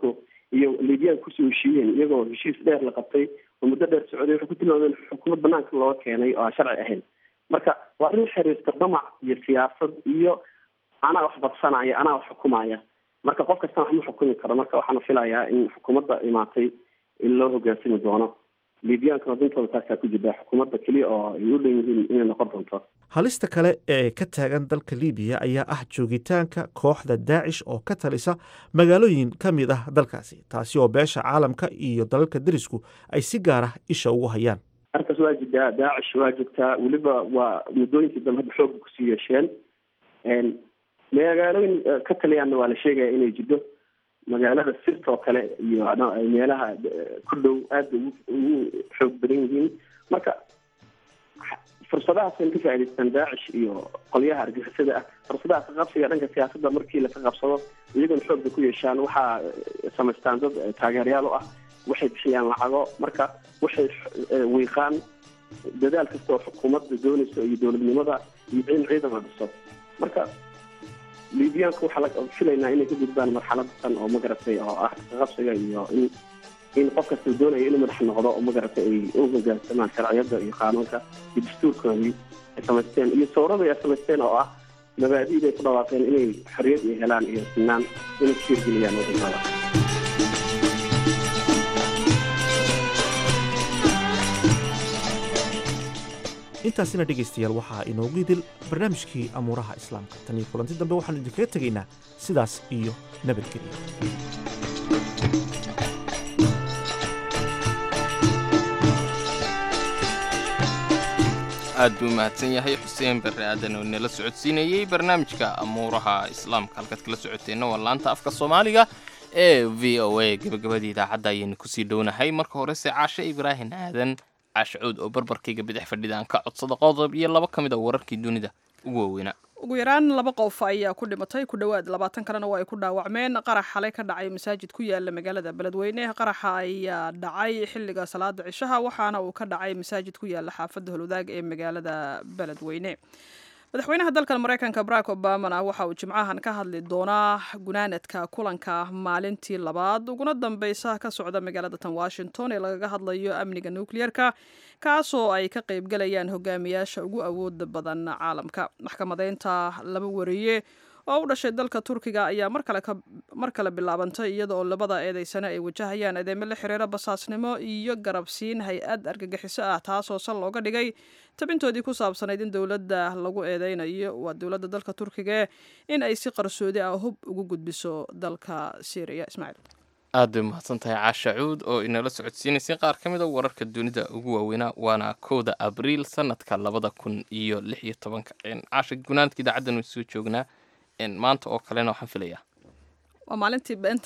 iyo liibyaanka kusoo heshiiyeen iyagoo heshiis dheer la qabtay oo muddo dheer socday waxay ku tilmaameen xukuumad banaanka looga keenay oo aan sharci ahayn marka waa arrin xiriirta damac iyo siyaasad iyo anaa wax badsanaya anaa wax xukumaya marka qof kastana wax ma xukumi karo marka waxaana filayaa in xukuumadda imaatay in loo hogaansami doono liibiyaankana dintooda taasaa ku jirta xukuumadda keliya oo ay u dhan yihiin inay noqon doonto halista kale ee ka taagan dalka libiya ayaa ah joogitaanka kooxda daacish oo ka talisa magaalooyin ka mid ah dalkaasi taasi oo beesha caalamka iyo dalalka derisku ay si gaar ah isha ugu hayaan arkaas waa jirtaa daacish waa joogtaa weliba waa muddooyinkii dambe hadda xooga kusii yeesheen magaalooyin ka taliyaanna waa la sheegaya inay jiddo magaalada sirta oo kale iyo meelaha ku dhow aada ugu ugu xoog badan yihiin marka fursadahaas in ka faa'idaystaan daacish iyo qolyaha argixisada ah fursadaha ka qabsiga dhanka siyaasadda markii laka qabsado iyagona xoogda ku yeeshaan waxaa samaystaan dad taageerayaal u ah waxay bixiyaan lacago marka waxay wiiqaan dadaal kasta oo xukuumadda doonayso iyo dowladnimada iyo in ciidan la dhiso marka liibiyaanka waxaa la filaynaa inay ka gudbaan marxaladan oo magaratay oo ah kaqabsiga iyo in in qof kasta doonaya inuu madax noqdo oo magaratay ay u hogaansamaan sharciyada iyo qaanuunka iyo dastuurkoodii ay samaysteen iyo sawrada ay samaysteen oo ah mabaadi'da ay ku dhawaaqeen inay xorriyad ay helaan iyo sinaan inay ku hirgeliyaan wadamada intaasina dhegaystayaal waxaa inoogu idil barnaamijkii amuuraha islaamka tan iyo kulanti dambe waxaanu idinkaga tegaynaa sidaas iyo nabadgelyo aad buu mahadsan yahay xuseen barre aadan oo nala socodsiinayey barnaamijka amuuraha islaamka halkaad kala socoteenna waa laanta afka soomaaliga ee v o a gabagabadii idaacadda ayaynu kusii dhownahay marka horese caashe ibraahim aadan caashacuud oo barbarkayga bidix fadhida aan ka codsada qodob iyo laba ka mid a wararkii dunida ugu waaweynaa ugu yaraan laba qof ayaa ku dhimatay ku dhowaad labaatan kalena waa ay ku dhaawacmeen qarax xalay ka dhacay masaajid ku yaala magaalada beledweyne qaraxa ayaa dhacay xilliga salaada cishaha waxaana uu ka dhacay masaajid ku yaala xaafadda holwadaag ee magaalada beledweyne madaxweynaha dalkan maraykanka barack obamana waxa uu jimcahan ka hadli doonaa gunaanadka kulanka maalintii labaad uguna dambeysa ka socda magaalada tan washington ee lagaga hadlayo amniga nukliyeerka kaasoo ay ka qaybgalayaan hogaamiyaasha ugu awooda badan caalamka maxkamadeynta laba wariye oo u dhashay dalka turkiga ayaa mar kale bilaabantay iyada oo labada eedeysane ay wajahayaan eedeymo la xiriira basaasnimo iyo garabsiin hay-ad argagixiso ah taasoo sal looga dhigay tabintoodii ku saabsanayd in dowladda lagu eedeynayo waa dowladda dalka turkiga in ay si qarsoodi ah hub ugu gudbiso dalka syriya ismaaciil aad bay mahadsan tahay caasha cuud oo inala socodsiinaysay qaar ka mid a wararka dunida ugu waaweynaa waana kowda abriil sanadka labada kun iyo lix iyo tobanka caasha gunaanadka idaacaddan way soo joognaa maanta oo kalena waxaan filayaa waa maalintii beenta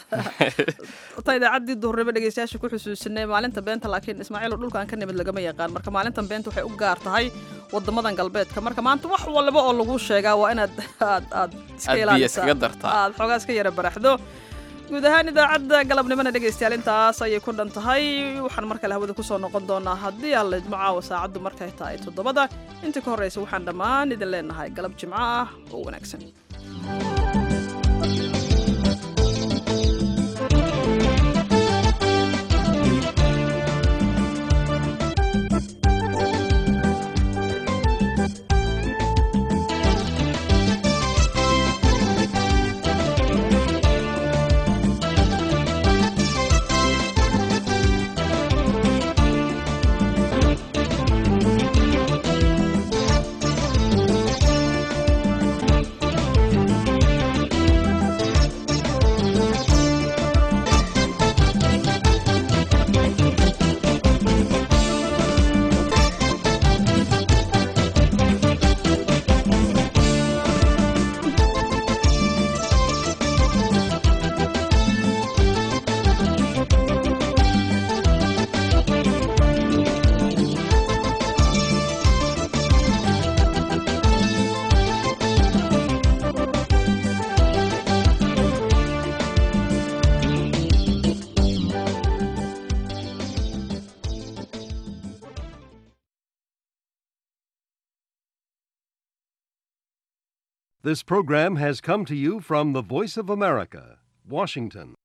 ta idaacaddii duhurnimo dhegeystayaasha ku xusuusinay maalinta beenta laakiin ismaaciil dhulkaan ka nimid lagama yaqaan marka maalintan beenta waxay u gaar tahay wadamadan galbeedka marka maanta wax walba oo lagu sheegaa waa inaad aad aad iska ilaalisaa aad xoogaa iska yara baraxdo guud ahaan idaacadda galabnimona dhegaystayaal intaas ayay ku dhan tahay waxaan mar kale hawada kusoo noqon doonaa haddii aan la idmo caawa saacaddu markay tahay toddobada intii ka horreysa waxaan dhammaan idin leenahay galab jimco ah oo wanaagsan This program has come to you from the Voice of America, Washington.